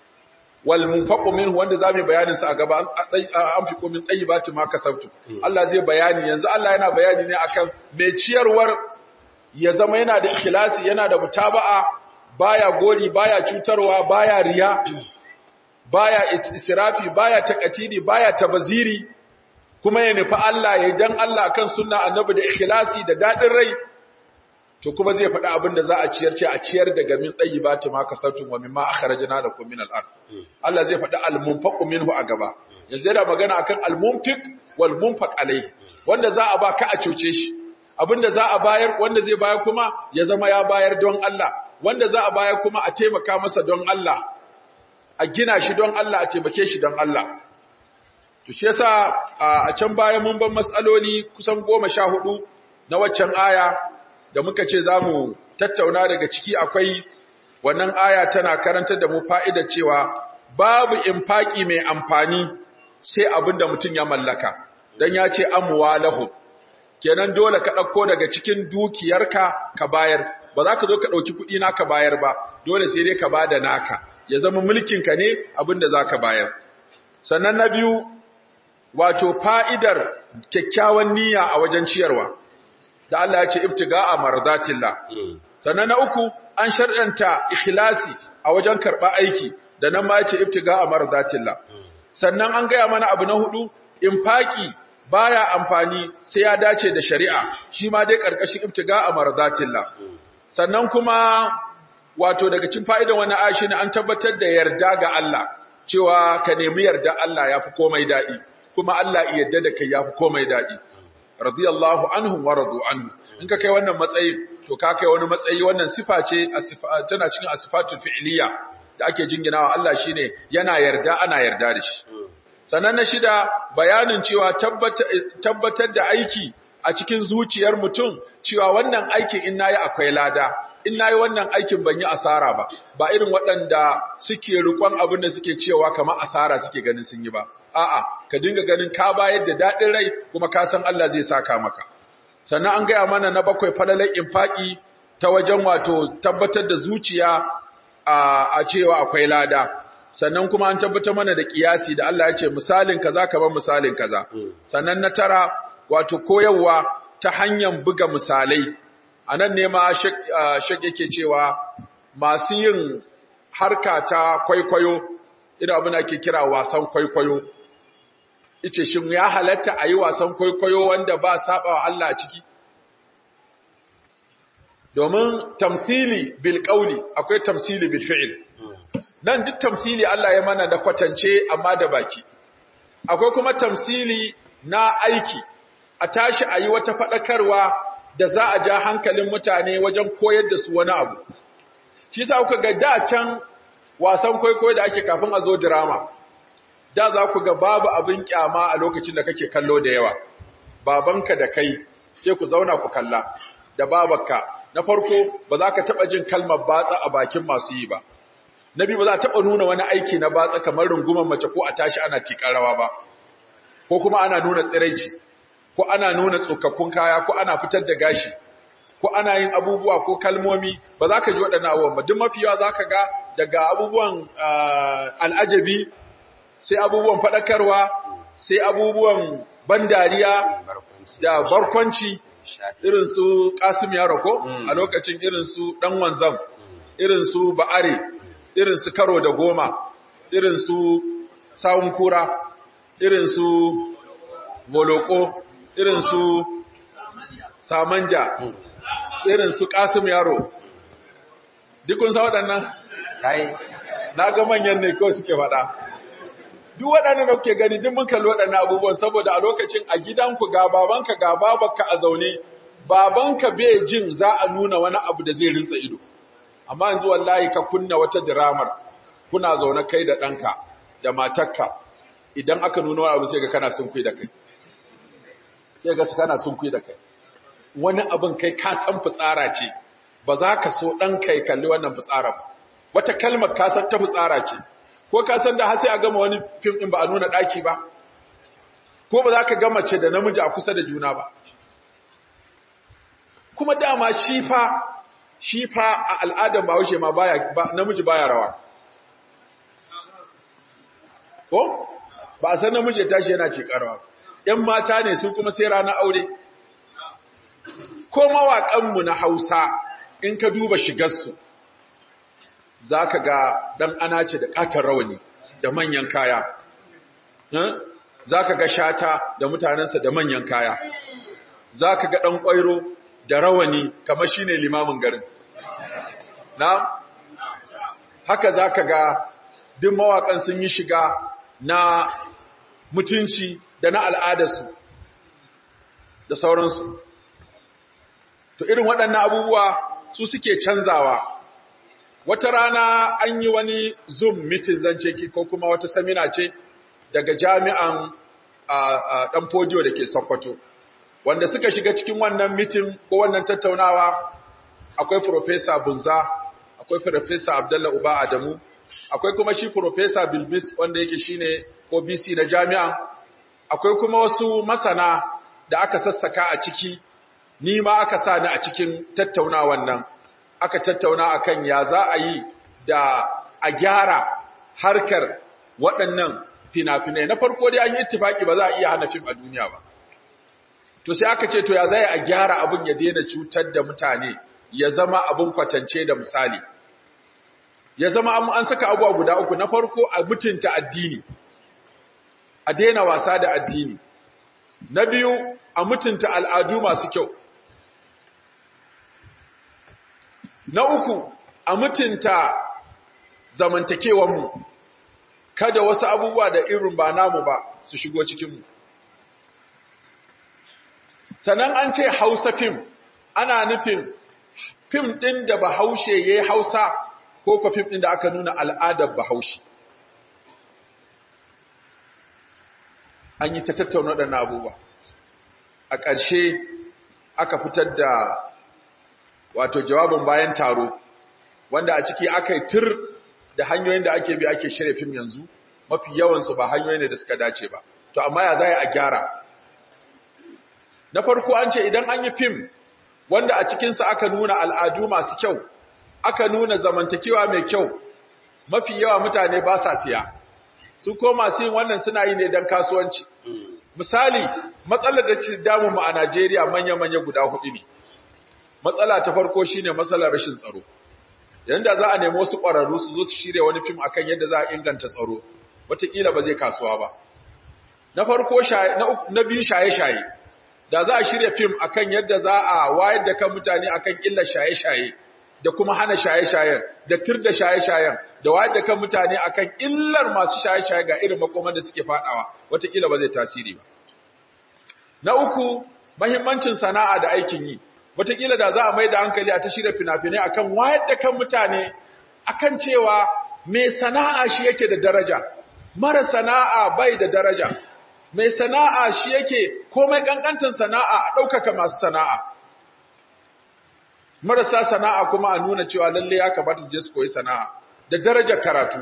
Speaker 1: wal munfaqu minhu wanda zamu bayanin sa a gaba an fi komin tayyibati ma kasabtu Allah zai bayani yanzu Allah yana bayani ne akan mai ciyarwar ya zama yana da ikhlasi yana da mutaba'a baya gori baya cutarwa baya riya baya israfi baya takatidi baya tabaziri kuma ya nufi Allah ya dan Allah akan sunna annabi da ikhlasi da dadin rai to kuma zai faɗi abin da za a ciyar ce a ciyar daga min tayyibati ma kasatun wa mimma akhrajna lakum min al-ard Allah zai faɗi al-munfaqu minhu a gaba yanzu yana magana akan al-munfiq wal munfaq alayhi wanda za a ba ka a cuce shi abinda za a bayar wanda zai bayar kuma ya zama ya bayar don Allah wanda za a bayar kuma a taimaka masa don Allah a gina shi don Allah a taimake shi don Allah to shi yasa a can baya mun ban matsaloli kusan goma sha hudu na waccan aya da muka ce za mu tattauna daga ciki akwai wannan aya tana karantar da mu fa'idar cewa babu infaki mai amfani sai abin da mutum ya mallaka don ya ce amuwa lahu kenan dole ka ɗauko daga cikin dukiyarka ka bayar ba za ka zo ka ɗauki kuɗi na ka bayar ba dole sai dai ka ba da naka ya zama mulkinka ne abin da za ka bayar sannan na biyu wato fa'idar kyakkyawan niyya a wajen ciyarwa da Allah ya ce ibtiga'a mardatillah sannan na uku an sharɗanta ikhlasi a wajen karɓa aiki da nan ma ya ce ibtiga'a mardatillah sannan an gaya mana abu na hudu infaki baya amfani sai ya dace da shari'a shi ma dai karkashin ibtiga'a mardatillah sannan kuma wato daga cikin fa'idan wannan aya shine an tabbatar da yarda ga Allah cewa ka nemi yarda Allah yafi komai dadi kuma Allah ya yarda da kai yafi komai dadi radiyallahu anhum wa radu anhu in ka kai wannan matsayi to ka kai wani matsayi wannan sifa ce tana cikin asifatul fi'liya da ake jinginawa Allah shine yana yarda ana yarda da shi sannan na shida bayanin cewa tabbatar da aiki a cikin zuciyar mutum cewa wannan aikin in nayi akwai lada in nayi wannan aikin ban yi asara ba ba irin waɗanda suke rikon abin da suke cewa kamar asara suke ganin sun yi ba a'a ka dinga ganin ka bayar da daɗin rai kuma ka san Allah zai saka maka sannan an gaya mana na bakwai falalar infaki ta wajen wato tabbatar da zuciya a cewa akwai lada sannan kuma an tabbatar mana da kiyasi da Allah ya ce misalin kaza kamar misalin kaza sannan na tara wato koyarwa ta hanyar buga misalai anan ne ma shek yake cewa masu yin harka ta kwaikwayo ina abin da ake kira wasan kwaikwayo ice shin ya halatta a yi wasan kwaikwayo wanda ba saba wa Allah a ciki domin tamthili bil qawli akwai tamthili bil fi'l nan duk tamthili Allah ya mana da kwatance amma da baki akwai kuma tamthili na aiki a tashi a yi wata fadakarwa da za a ja hankalin mutane wajen koyar da su wani abu shi sa kuka ga da can wasan kwaikwayo da ake kafin a zo drama da za ku ga babu abin kyama a lokacin da kake kallo da yawa babanka da kai sai ku zauna ku kalla da babanka na farko ba za ka taɓa jin kalmar batsa a bakin masu yi ba na biyu ba za a taɓa nuna wani aiki na batsa kamar rungumar mace ko a tashi ana tiƙar rawa ba ko kuma ana nuna tsiraici ko ana nuna tsokakkun kaya ko ana fitar da gashi ko ana yin abubuwa ko kalmomi ba za ka ji waɗannan abubuwan ba duk mafi yawa za ka ga daga abubuwan al'ajabi sai abubuwan faɗakarwa sai abubuwan ban dariya da barkwanci irin su Kasim Yaro ko a lokacin irin su dan wanzam irin su Ba'are irin su Karo da Goma irin su Sawun Kura irin su Boloko irin su Samanja irin su Kasim Yaro dukun sa waɗannan
Speaker 2: kai
Speaker 1: na ga manyan ne kawai suke faɗa duk waɗannan da kuke gani duk mun kalli waɗannan abubuwan saboda a lokacin a gidanku ga babanka ga babanka a zaune babanka bai jin za a nuna wani abu da zai rinsa ido amma yanzu wallahi ka kunna wata diramar kuna zaune kai da ɗanka da matarka idan aka nuna wani abu sai ga kana sunkui da kai sai ga kana sunkui da kai wani abin kai ka san fitsara ce ba za ka so ɗanka ya kalli wannan fitsara ba wata kalmar ka san ta fitsara ce ko ka san da har sai a gama wani fim din ba a nuna daki ba ko ba za ka gama ce da namiji a kusa da juna ba kuma dama shi fa shi fa a al'adar bahaushe ma baya ba, namiji baya rawa ko ba a san namiji ya tashi yana ce karawa ‘yan mata ne su kuma sai ranar aure ko mawaƙanmu na hausa in ka duba shigarsu za ka ga ɗan ana ce da ƙatar rawani da manyan kaya za ka ga shata da mutanensa da manyan kaya za ka ga ɗan ƙwairo da rawani kamar shi ne limamin garin na haka za ka ga duk mawaƙan sun yi shiga na mutunci da na al'adarsu da sauransu to irin waɗannan abubuwa su suke canzawa wata rana an yi wani zoom meeting zance ki ko kuma wata samina ce daga jami'an ɗan fodiyo da ke sokoto wanda suka shiga cikin wannan meeting ko wannan tattaunawa akwai Profesa bunza akwai Profesa abdallah uba adamu akwai kuma shi Profesa bilbis wanda yake shine ko bc na jami'an akwai kuma wasu masana da aka sassaka a ciki ni ma aka sa ni a cikin tattaunawan nan aka tattauna akan ya za a yi da a gyara harkar waɗannan fina-finai na farko dai an yi ittifaki ba za a iya hana fim a duniya ba to sai aka ce to ya zai a gyara abin ya daina cutar da mutane ya zama abin kwatance da misali ya zama an saka abuwa guda uku na farko a mutunta addini a daina wasa da addini na biyu a mutunta al'adu masu kyau Na uku, a mutunta zamantakewanmu, kada wasu abubuwa da irin ba namu ba su shigo cikinmu. Sannan an ce Hausa fim, ana nufin fim ɗin da Bahaushe ya yi Hausa ko kwa fim ɗin da aka nuna al'adar Bahaushe. An yi ta tattauna waɗannan abubuwa. A ƙarshe aka fitar da wato jawabin bayan taro wanda a ciki aka yi tur da hanyoyin da ake bi ake shirya fim yanzu mafi yawansu ba hanyoyin da suka dace ba to amma ya zai a gyara na farko an ce idan an yi fim wanda a cikinsa aka nuna al'adu masu kyau aka nuna zamantakewa mai kyau mafi yawa mutane ba sa siya su ko masu yin wannan suna yi ne don kasuwanci misali matsalar da ke damu mu a Najeriya manya-manya guda hudu ne matsala ta farko shine matsalar rashin tsaro yanda za a nemi wasu ƙwararru su zo su shirya wani fim akan yadda za a inganta tsaro wataƙila ba zai kasuwa ba na farko na biyu shaye-shaye da za a shirya fim akan yadda za a wayar da kan mutane akan illar shaye-shaye da kuma hana shaye-shayen da tir da shaye-shayen da wayar da kan mutane akan illar masu shaye-shaye ga irin makoman da suke fadawa wataƙila ba zai tasiri ba na uku mahimmancin sana'a da aikin yi wataƙila da za a mai da hankali a ta shirya fina-finai akan wayar da kan mutane akan cewa mai sana'a shi yake da daraja mara sana'a bai da daraja mai sana'a shi yake komai kankantin sana'a a ɗaukaka masu sana'a marasa sana'a kuma a nuna cewa lalle ya kamata su je su koyi sana'a da darajar karatu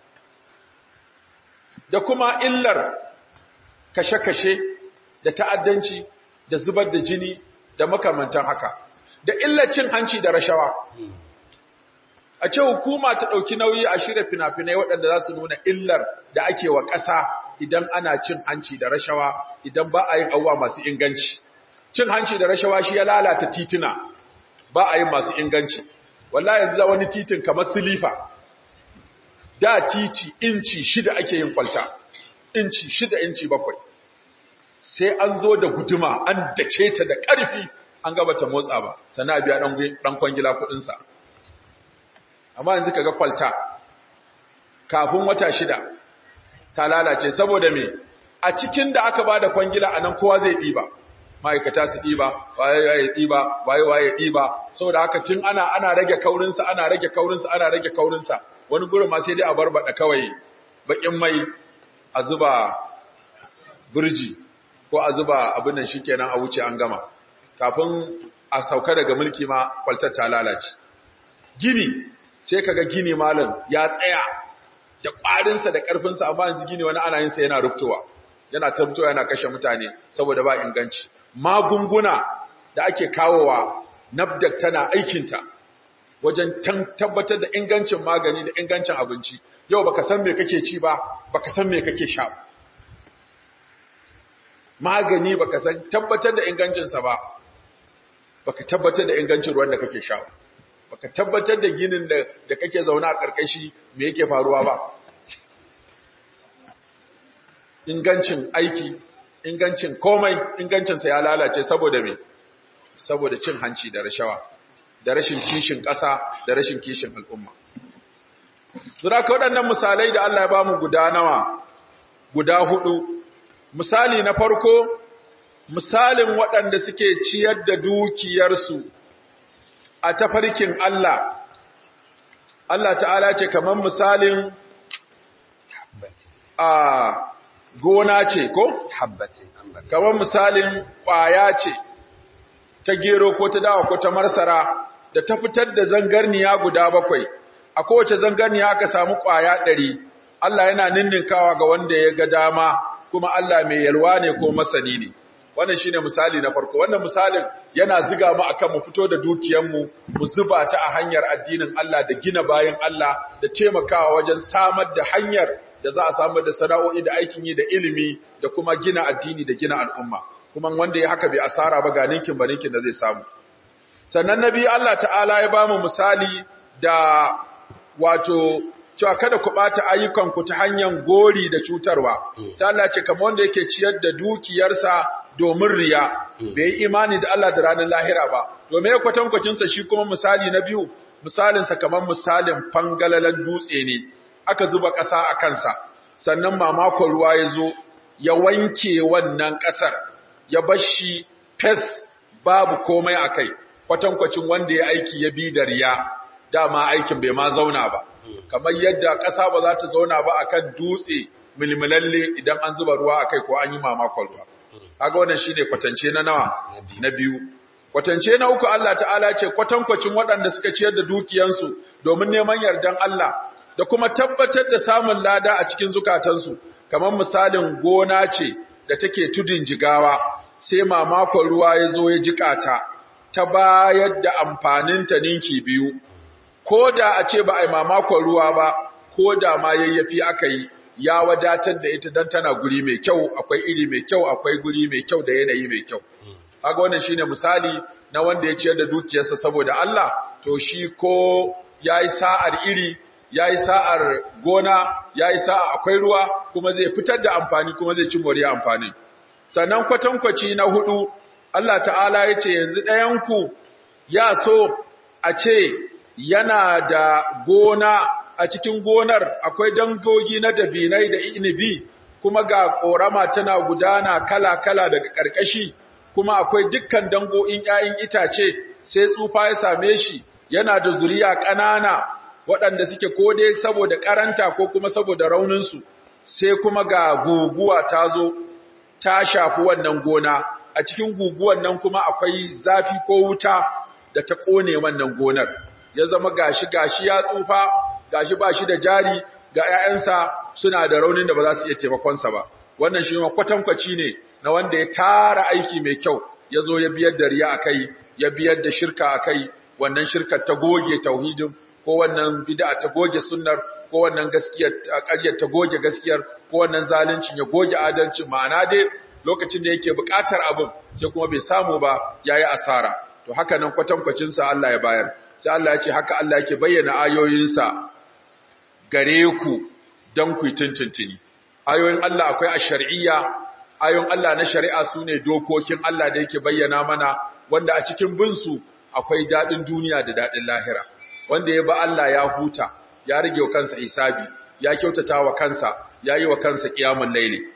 Speaker 1: da kuma illar kashe-kashe da ta'addanci da zubar da jini da makamantan haka da illar cin hanci da rashawa a ce hukuma ta ɗauki nauyi a shirya fina-finai waɗanda za su nuna illar da ake wa ƙasa idan ana cin hanci da rashawa idan ba a yin abuwa masu inganci cin hanci da rashawa shi ya lalata tituna ba a yin masu inganci wallahi yanzu za wani titin kamar silifa da titi inci shida ake yin kwalta inci shida inci bakwai sai an zo da guduma an dake ta da ƙarfi an gaba ta motsa ba sana biya ɗan kwangila kuɗinsa amma yanzu kaga kwalta kafin wata shida ta lalace saboda me a cikin da aka bada kwangila anan kowa zai ɗiba ma'aikata su ɗiba waye waye ɗiba waye waye ɗiba saboda haka cin ana ana rage kaurinsa ana rage kaurinsa ana rage kaurinsa wani gurin ma sai dai a barbada kawai bakin mai a zuba burji ko a zuba abin nan shikenan a wuce an gama kafin a sauka daga mulki ma kwaltar ta lalace gini sai kaga gini malam ya tsaya da ƙwarinsa da ƙarfinsa amma yanzu gini wani ana yin sa yana rubtowa yana tabtowa yana kashe mutane saboda ba inganci magunguna da ake kawowa nafdak tana aikinta wajen tabbatar da ingancin magani da ingancin abinci yau baka san me kake ci ba baka san me kake sha ba magani baka san tabbatar da ingancinsa ba baka tabbatar da ingancin ruwan da kake sha ba baka tabbatar da ginin da da kake zauna a karkashi me yake faruwa ba ingancin aiki ingancin komai ingancin sa ya lalace saboda me saboda cin hanci da rashawa da rashin kishin ƙasa da rashin kishin al'umma Zura ka waɗannan misalai da Allah ya bamu guda nawa guda hudu misali na farko misalin waɗanda suke ciyar da dukiyarsu a tafarkin Allah, Allah ta'ala ce kamar misalin a gona ce ko?
Speaker 2: habbatin ambata
Speaker 1: Kamar misalin ƙwaya ce ta gero ko ta dawa ko ta marsara da ta fitar da zangarniya guda bakwai, a kowace zangarniya aka samu ƙwaya ɗari, Allah yana ninninkawa ga wanda ya ga dama kuma Allah mai yalwa ne ko masani ne. wannan shine misali na farko wannan misalin yana ziga mu akan mu fito da dukiyanmu mu zuba ta a hanyar addinin Allah da gina bayan Allah da taimakawa wajen samar da hanyar da za a samar da sana'o'i da aikin yi da ilimi da kuma gina addini da gina al'umma kuma wanda ya haka bai asara ba ga ninkin ba ninkin da zai samu sannan nabi Allah ta'ala ya bamu misali da wato cewa kada ku ɓata ayyukanku ta hanyar gori da cutarwa. Sai Allah ce kamar wanda yake ciyar da dukiyarsa domin riya, bai yi imani da Allah da ranar lahira ba. Domin ya kwatankwacinsa shi kuma misali na biyu, misalinsa kamar misalin fangalalan dutse ne, aka zuba ƙasa a kansa, sannan mamakon ruwa ya zo, ya wanke wannan ƙasar, ya bar shi fes babu komai a kai, kwatankwacin wanda ya aiki ya bi da riya, dama aikin bai ma zauna ba. kamar yadda ƙasa ba za ta zauna ba akan dutse milmilalle idan an zuba ruwa akai ko an yi mamakon ruwa kaga wannan shine kwatance na nawa na biyu kwatance na uku Allah ta'ala ce kwatankwacin waɗanda suka ciyar da dukiyansu domin neman yardan Allah da kuma tabbatar da samun lada a cikin zukatansu kamar misalin gona ce da take tudun jigawa sai mamakon ruwa ya zo ya jika ta ta bayar da amfaninta ninki biyu ko da a ce ba a yi mamakon ruwa ba ko da ma yayyafi aka yi ya wadatar da ita don tana guri mai kyau akwai iri mai kyau akwai guri mai kyau da yanayi mai kyau kaga wannan shine misali na wanda ya ciyar da dukiyarsa saboda Allah to shi ko yayi sa'ar iri yayi sa'ar gona yayi sa'a akwai ruwa kuma zai fitar da amfani kuma zai ci moriya amfani sannan kwatankwaci na hudu Allah ta'ala ya ce yanzu ɗayanku ya so a ce yana da gona a cikin gonar akwai dangogi na dabinai da inibi kuma ga ƙorama tana gudana kala-kala daga ƙarƙashi kuma akwai dukkan dango'in ‘ya'yan itace sai tsufa ya same shi yana da zuriya ƙanana waɗanda suke ko dai saboda ƙaranta ko kuma saboda rauninsu sai kuma ga guguwa ta zo ta shafi wannan gona a cikin guguwan nan kuma akwai zafi ko wuta da ta ƙone wannan gonar ya zama gashi gashi ya tsufa gashi ba shi da jari ga ‘ya'yansa suna da raunin da ba za su iya taimakonsa ba wannan shi ma kwatankwaci ne na wanda ya tara aiki mai kyau ya zo ya biyar da riya a kai ya biyar da shirka a kai wannan shirkar ta goge tauhidin ko wannan bid'a ta goge sunnar ko wannan gaskiyar ƙaryar ta goge gaskiyar ko wannan zaluncin ya goge adalcin ma'ana dai lokacin da yake buƙatar abin sai kuma bai samu ba yayi asara to haka nan kwatankwacin sa Allah ya bayar sai Allah ya ce haka Allah yake bayyana ayoyinsa gare ku dan ku tuntuntuni ayoyin Allah akwai a shar'iyya ayoyin Allah na shari'a sune dokokin Allah da yake bayyana mana wanda a cikin bin su akwai dadin duniya da dadin lahira wanda ya ba Allah ya huta ya rage wa kansa hisabi ya kyautata wa kansa ya yi wa kansa kiyamun laili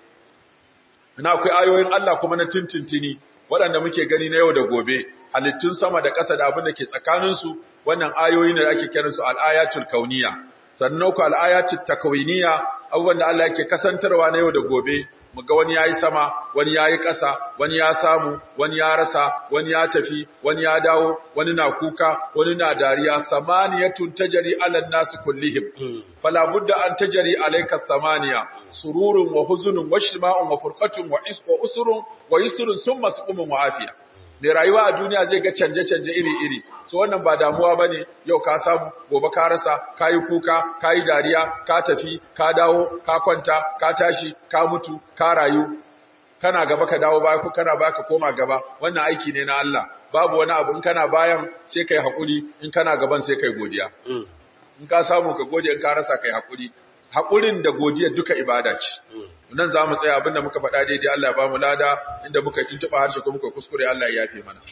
Speaker 1: ina akwai ayoyin Allah kuma na tintintini waɗanda muke gani na yau da gobe halittun sama da ƙasa da abin da ke tsakaninsu wannan ayoyi ne da ake kiransu al'ayatul kauniya sannan ku al'ayatul takwiniya abubuwan da Allah yake kasantarwa na yau da gobe mu ga wani yayi sama wani yayi ƙasa wani ya samu wani ya rasa wani ya tafi wani ya dawo wani na kuka wani na dariya samaniyatun tajri ala nasi kullihim fala budda an tajri alayka thamaniya sururun wa huzunun wa shima'un wa furqatun wa isqa usrun wa yusrun summa suqumun wa afiya mai rayuwa a duniya zai ga canje-canje iri-iri so wannan ba damuwa bane yau ka samu gobe ka rasa ka yi kuka ka yi dariya ka tafi ka dawo ka kwanta ka tashi ka mutu ka rayu kana gaba ka dawo baya ko kana baya ka koma gaba wannan aiki ne na Allah babu wani abu in kana bayan sai kai hakuri in kana gaban sai kai godiya in ka samu ka gode in ka rasa kai hakuri haƙurin da godiyar duka ibada ce. Nan za mu tsaya abinda muka faɗa daidai Allah ya ba mu lada inda muka tuntuɓa harshe ko muka kuskure Allah ya yafe mana.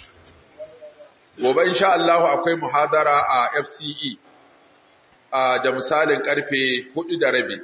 Speaker 1: Gobe insha Allah akwai muhadara a FCE da misalin karfe hudu da rabi.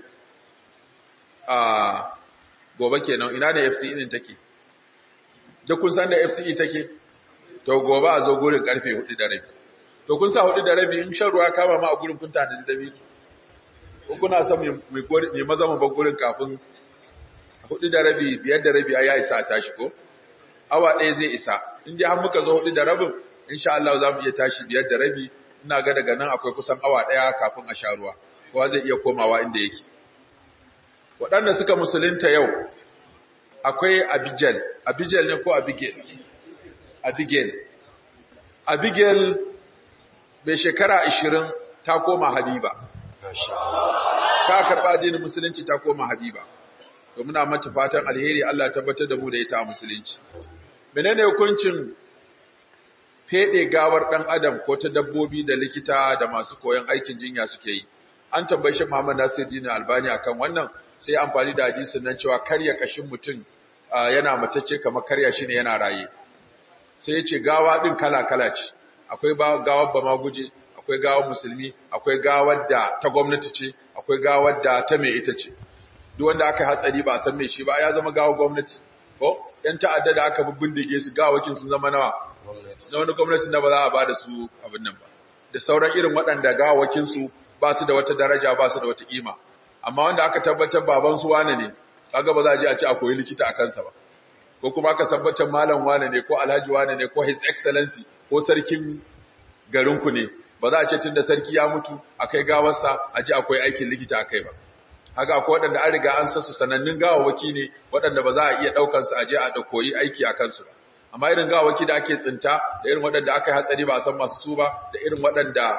Speaker 1: Gobe kenan ina ne FCE din take? Duk kun san da FCE take? To gobe a zo gurin karfe hudu da rabi. To kun sa hudu da rabi in shan ruwa kama ma a gurin kun tana da dabi. ko kuna son mai maza mu gurin kafin hudu da rabi biyar da rabi ya isa a tashi ko awa ɗaya zai isa in dai har muka zo hudu da rabin insha Allah za mu iya tashi biyar da rabi ina ga daga nan akwai kusan awa ɗaya kafin a sha ruwa kowa zai iya komawa inda yake waɗanda suka musulunta yau akwai Abigail Abigail ne ko Abigail Abigail Abigail bai shekara 20 ta koma Habiba ta karɓa addinin musulunci ta koma habiba to muna mata fatan alheri Allah tabbatar da mu da ita a musulunci menene hukuncin fede gawar dan adam ko ta dabbobi da likita da masu koyon aikin jinya suke yi an tambaye shi Muhammad Nasiruddin Albani akan wannan sai amfani da hadisin nan cewa karya kashin mutum yana matacce kamar karya shi ne yana raye sai ya ce gawa din kala kala ce akwai gawar ba ma guje akwai gawar musulmi akwai gawar da ta gwamnati ce akwai gawar da ta mai ita ce duk wanda aka hatsari ba a san mai shi ba ya zama gawar gwamnati ko yan ta'adda da aka bindige su gawakin sun zama nawa na wani gwamnati na ba za a ba da su abin nan ba da sauran irin waɗanda gawakin su ba su da wata daraja ba su da wata kima amma wanda aka tabbatar baban su wane ne kaga ba za a je a ci a koyi likita a kansa ba ko kuma aka tabbatar malam wane ne ko alhaji wane ne ko his excellency ko sarkin garinku ne ba za a ce tunda sarki ya mutu akai gawarsa a ji akwai aikin likita akai ba haka akwai waɗanda an riga an sasu sanannun gawawaki ne waɗanda ba za a iya ɗaukar su a je a koyi aiki a kansu ba amma irin gawawaki da ake tsinta da irin waɗanda aka yi hatsari ba a san masu su ba da irin waɗanda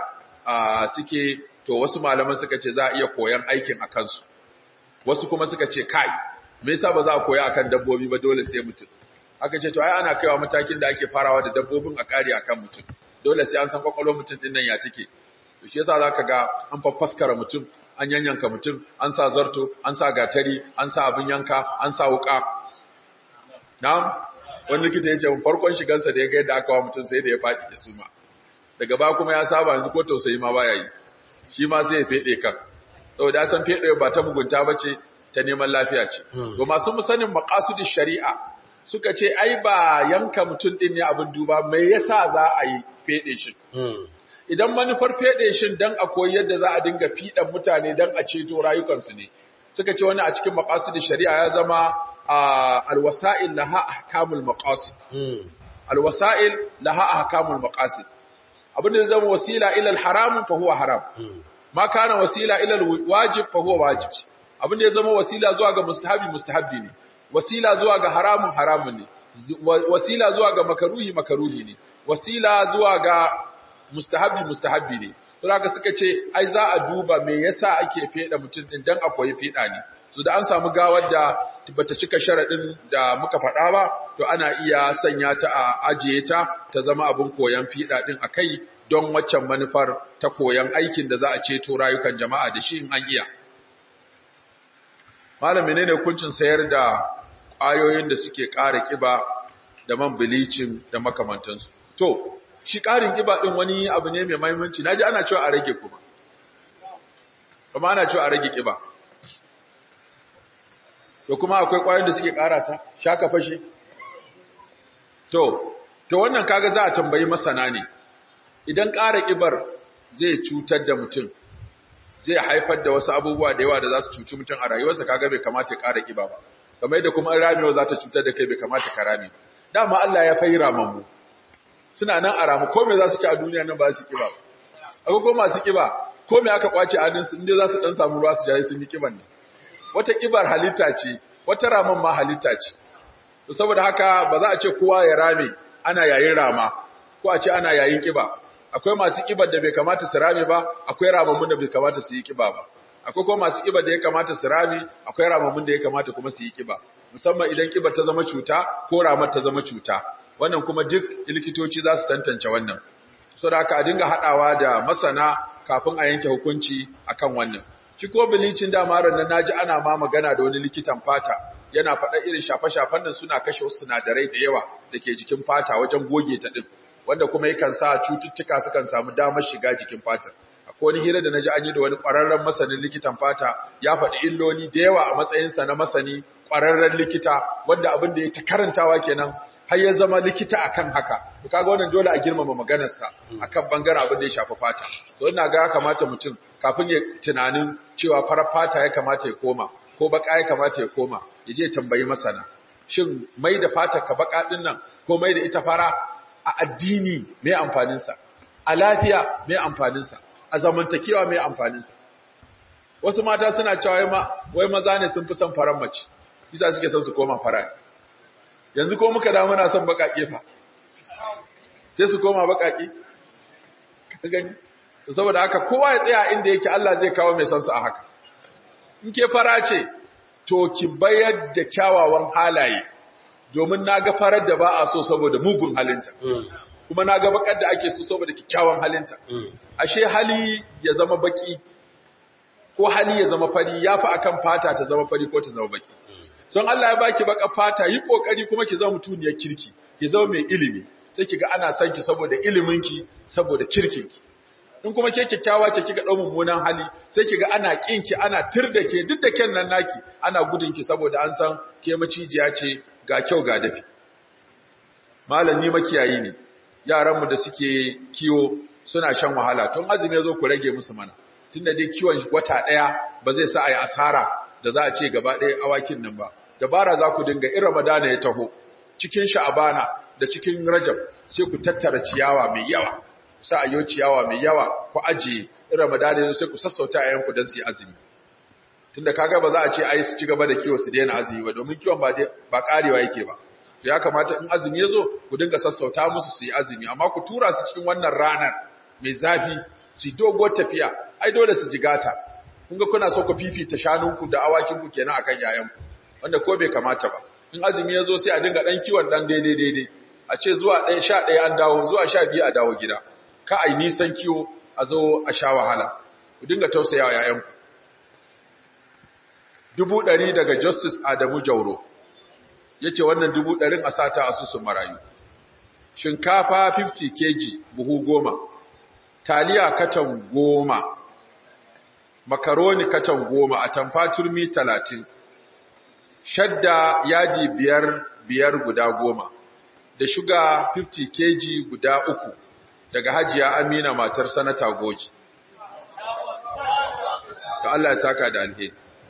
Speaker 1: suke to wasu malaman suka ce za a iya koyan aikin a kansu wasu kuma suka ce kai me yasa ba za a koya akan dabbobi ba dole sai mutum aka ce to ai ana kaiwa matakin da ake farawa da dabbobin a kare akan mutum dole sai an san kwakwalwar mutum din nan ya take to shi yasa zaka ga an faffaskara mutum an yanyanka mutum an sa zarto an sa gatari an sa abin yanka an sa wuka na'am wani likita ya ce farkon shigansa da ya ga yadda aka wa mutum sai da ya faɗi da suma daga ba kuma ya saba yanzu ko tausayi ma baya yi shi ma sai ya fede kan saboda ya san fede ba ta mugunta bace ta neman lafiya ce to masu musanin maqasidish shari'a suka ce ai ba yanka mutum din ne abin duba me yasa za a yi fede shi idan manufar fede shi dan a koyi yadda za a dinga fidan mutane dan a ceto rayukansu ne suka ce wani a cikin maqasidish shari'a ya zama alwasa'il laha ahkamul maqasid alwasa'il laha ahkamul maqasid abin da zama wasila ila al-haram fa huwa haram ma kana wasila ila al-wajib fa huwa wajib abin da ya zama wasila zuwa ga mustahabi mustahabi ne wasila zuwa ga haramun haramun ne wasila zuwa ga makaruhi makaruhi ne wasila zuwa ga mustahabi mustahabi ne to haka suka ce ai za a duba me yasa ake feda mutum din dan akwai feda ne so da an samu gawar da bata cika sharadin da muka faɗa ba to ana iya sanya ta a ajiye ta ta zama abin koyan fiɗa ɗin a kai don waccan manufar ta koyan aikin da za a ceto rayukan jama'a da shi in an iya. Malami ne ne hukuncin sayar da ƙwayoyin da suke ƙara ƙiba da man bilicin da makamantansu. To, shi ƙarin ƙiba ɗin wani abu ne mai mahimmanci, na ji ana cewa a rage kuma. Kuma ana cewa a rage ƙiba. To kuma akwai ƙwayoyin da suke ƙara ta, shaka fashe, To, to wannan kaga za a tambayi masana ne, idan ƙara ƙibar zai cutar da mutum, zai haifar da wasu abubuwa da yawa da za su cuci mutum a rayuwarsa kaga bai kamata ya ƙara ƙiba ba, kamar yadda kuma ramewa za ta cutar da kai bai kamata ka rame ba. Dama Allah ya fayi ramammu, suna nan a ramu, ko me za su ci a duniya nan ba su ƙiba ba. Akwai ko masu ƙiba, ko me aka ƙwace a ninsu inda za su ɗan samu ruwa su jaye sun yi ƙiban ne. Wata ƙibar halitta ce, wata raman ma halitta ce. to saboda haka ba za a ce kowa ya rame ana yayin rama ko a ce ana yayin kiba akwai masu kibar da bai kamata su rame ba akwai ramammun da bai kamata su yi kiba ba akwai kuma masu kibar da ya kamata su rame akwai ramammun da ya kamata kuma su yi kiba musamman idan kibar ta zama cuta ko ramar ta zama cuta wannan kuma duk likitoci za su tantance wannan saboda haka a dinga hadawa da masana kafin a yanke hukunci akan wannan shi ko bilicin dama ran nan naji ana ma magana da wani likitan fata yana faɗa irin shafe-shafen nan suna kashe wasu sinadarai da yawa da ke jikin fata wajen goge ta ɗin wanda kuma yakan sa cututtuka sukan samu damar shiga jikin fatar akwai wani hira da na ji an yi da wani ƙwararren masanin likitan fata ya faɗi illoli da yawa a matsayinsa na masani ƙwararren likita wanda abin da ya ta karantawa kenan har ya zama likita akan haka to kaga wannan dole a girmama maganarsa akan bangaren abin da ya shafi fata to ina ga ya kamata mutum kafin ya tunanin cewa farar fata ya kamata ya koma ko baka ya kamata ya koma ya je tambayi masana shin mai da fata ka baka din nan ko mai da ita fara a addini mai amfanin sa a lafiya mai amfanin sa a zamantakewa mai amfanin sa wasu mata suna cewa wai ma wai maza ne sun fi son faran mace bisa suke son su koma fara yanzu ko muka da muna son bakake fa sai su koma bakake ka gani saboda haka kowa ya tsaya inda yake Allah zai kawo mai son su a haka in ke fara ce to ki bayar da kyawawan halaye domin naga farar da ba a so saboda mugun halinta kuma naga bakar da ake so saboda kyakkyawan halinta ashe hali ya zama baki ko hali ya zama fari yafi akan fata ta zama fari ko ta zama baki son Allah ya baki baka fata yi kokari kuma ki zama mutuniyar kirki ki zama mai ilimi sai kiga ana son ki saboda iliminki saboda kirkinki in kuma ke kyakkyawa ce kika dau mummunan hali sai kiga ana kinki ana tirda ke duk da ken nan naki ana gudun ki saboda an san ke macijiya ce ga kyau ga dafi malami makiyayi ne yaran mu da suke kiwo suna shan wahala tun azumi yazo ku rage musu mana tunda dai kiwon wata daya ba zai sa ayi asara da za a ce gaba ɗaya awakin nan ba dabara za ku dinga in ramadana ya taho cikin sha'abana da cikin rajab sai ku tattara ciyawa mai yawa sa a yi ciyawa mai yawa ku ajiye in ramadana ya sai ku sassauta a yanku don su yi azumi tunda kaga ba za a ce ai su ci gaba da kiwo su daina azumi ba domin kiwon ba ba karewa yake ba to ya kamata in azumi ya zo ku dinga sassauta musu su yi azumi amma ku tura su cikin wannan ranar mai zafi su doguwar tafiya ai dole su jigata kun ga kuna so ku fifita shanunku da awakinku kenan akan yayanku wanda ko bai kamata ba in azumi ya zo sai a dinga dan kiwon dan daidai daidai a ce zuwa ɗaya sha ɗaya an dawo zuwa sha biyu a dawo gida ka ai nisan kiwo a zo a sha wahala ku dinga tausayawa yayanku dubu ɗari daga justice adamu jauro ya ce wannan dubu ɗarin a sata asusun marayu shinkafa 50 kg buhu goma taliya katan goma makaroni katan goma a tamfa turmi talatin shadda yaji biyar biyar guda goma da shuga 50 kg guda uku daga hajiya amina matar sanata goji ka Allah ya saka da alheri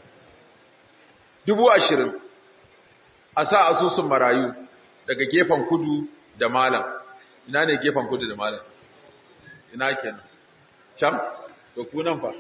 Speaker 1: dubu ashirin a sa asusun marayu daga gefen kudu da malam ina ne gefen kudu da malam ina kenan can to ku nan fa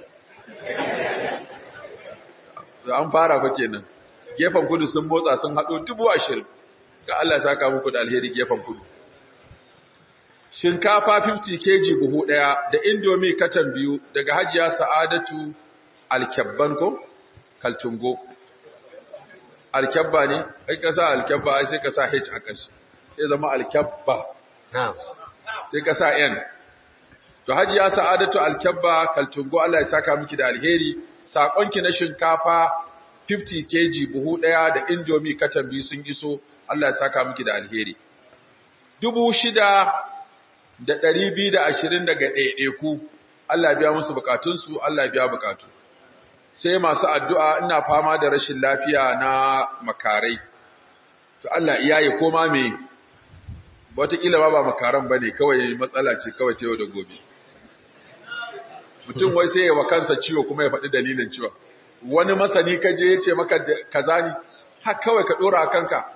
Speaker 1: an fara fa kenan gefen kudu sun motsa sun haɗo dubu ashirin ga Allah saka muku da alheri gefen kudu shinkafa 50 kg buhu ɗaya da indomi katan biyu daga hajiya sa'adatu alkyabban ko kaltungo alkyabba ne ai ka sa alkyabba ai sai ka sa h a ƙarshe sai zama alkyabba sai ka sa n to hajiya sa'adatu alkyabba kaltungo Allah ya saka miki da alheri sakonki na shinkafa 50 kg buhu daya da indomi katan biyu sun iso Allah ya saka miki da alheri dubu shida da ɗari biyu da ashirin daga ɗaiɗaiku Allah ya biya musu bukatunsu Allah ya biya bukatu sai masu addu'a ina fama da rashin lafiya na makarai to Allah iyaye koma me wataƙila ba ba makaran ba ne kawai matsala ce kawai ta yau da gobe mutum wai sai wa kansa ciwo kuma ya faɗi dalilin ciwon wani masani ka je ya ce maka kaza ne har kawai ka ɗora a kanka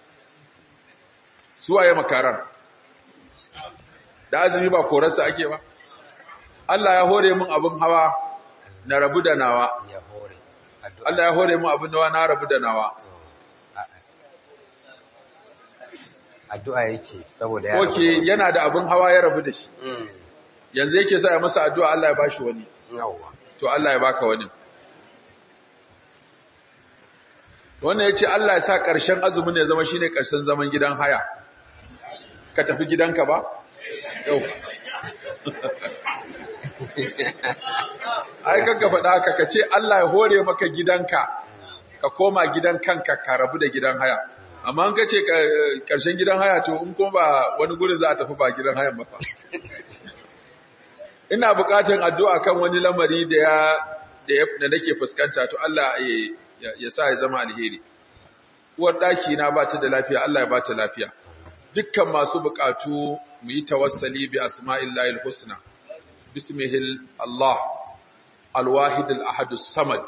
Speaker 1: su waye makaran da azumi ba korarsa ake ba Allah ya hore min abin hawa na rabu da nawa Allah ya hore min abin hawa na rabu da nawa
Speaker 2: addu'a yake saboda ya
Speaker 1: Oke yana da abin hawa ya rabu da shi yanzu yake sa ya masa addu'a Allah ya bashi wani
Speaker 2: yawa
Speaker 1: to Allah ya baka wani wannan yace Allah ya sa ƙarshen azumin ya zama shine ƙarshen zaman gidan haya ka tafi gidanka ba yau ai kanka faɗa haka ka ce Allah ya hore maka gidanka ka koma gidan kanka ka rabu da gidan haya amma an kace ƙarshen gidan haya to in kuma ba wani gurin za a tafi ba gidan hayan ba fa ina buƙatar addu'a kan wani lamari da ya da nake fuskanta to Allah ya sa ya zama alheri uwar daki na ba ta da lafiya Allah ya ba ta lafiya dukkan masu buƙatu mu yi tawassali bi asma'illahil husna bismihil Allah alwahid al-ahad as-samad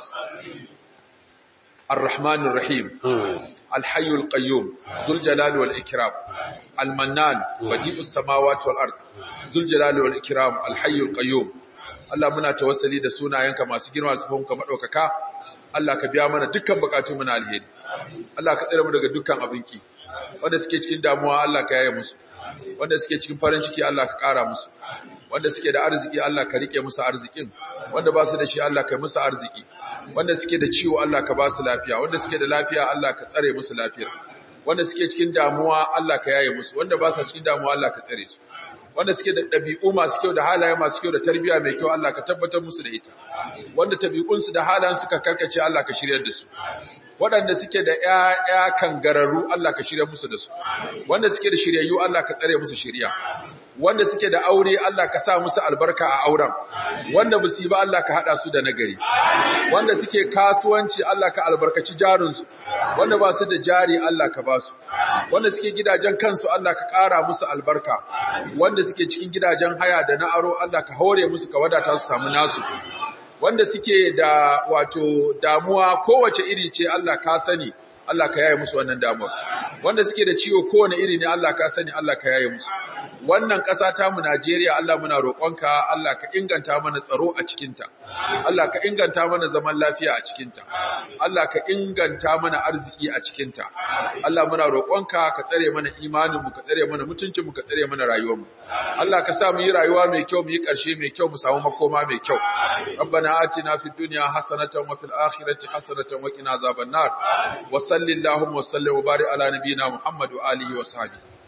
Speaker 1: الرحمن الرحيم الحي القيوم ذو الجلال والإكرام المنان بديع السماوات والأرض ذو الجلال والإكرام الحي القيوم Allah muna tawassali da sunayenka masu girma su fahimka madaukaka Allah ka biya mana dukkan bukatun mu na alheri Allah ka tsare mu daga dukkan abinki wanda suke cikin damuwa Allah ka yaye musu wanda suke cikin farin ciki Allah ka ƙara musu wanda suke da arziki Allah ka rike musu arzikin wanda ba su da shi Allah ka yi musu arziki wanda suke da ciwo Allah ka ba su lafiya wanda suke da lafiya Allah ka tsare musu lafiyar wanda suke cikin damuwa Allah ka yaye musu wanda ba su cikin damuwa Allah ka tsare su wanda suke da ɗabi'u masu kyau da halaye masu kyau da tarbiyya mai kyau Allah ka tabbatar musu da ita wanda tabi'unsu da halayen suka karkace Allah ka shiryar da su waɗanda suke da ƴaƴa kangararru Allah ka shirya musu da su wanda suke da shiryayyu Allah ka tsare musu shirya wanda suke da aure Allah ka sa musu albarka a auren wanda ba su yi ba Allah ka haɗa su da nagari wanda suke kasuwanci Allah ka albarkaci jarinsu wanda ba su da jari Allah ka ba su wanda suke gidajen kansu Allah ka ƙara musu albarka wanda suke cikin gidajen haya da na aro Allah ka haure musu ka wadata su samu nasu wanda suke da wato damuwa kowace iri ce Allah ka sani Allah ka yaye musu wannan damuwa wanda suke da ciwo kowane iri ne Allah ka sani Allah ka yaye musu wannan ƙasa ta mu Najeriya Allah muna roƙonka Allah ka inganta mana tsaro a cikinta Allah ka inganta mana zaman lafiya a cikinta Allah ka inganta mana arziki a cikinta Allah muna roƙonka ka tsare mana imanin mu ka tsare mana mutuncin mu ka tsare mana rayuwar mu Allah ka sa mu yi rayuwa mai kyau mu yi ƙarshe mai kyau mu samu makoma mai kyau ربنا آتنا في الدنيا حسنة وفي الآخرة حسنة وقنا عذاب النار وصل اللهم وسلم وبارك على نبينا محمد وآله وصحبه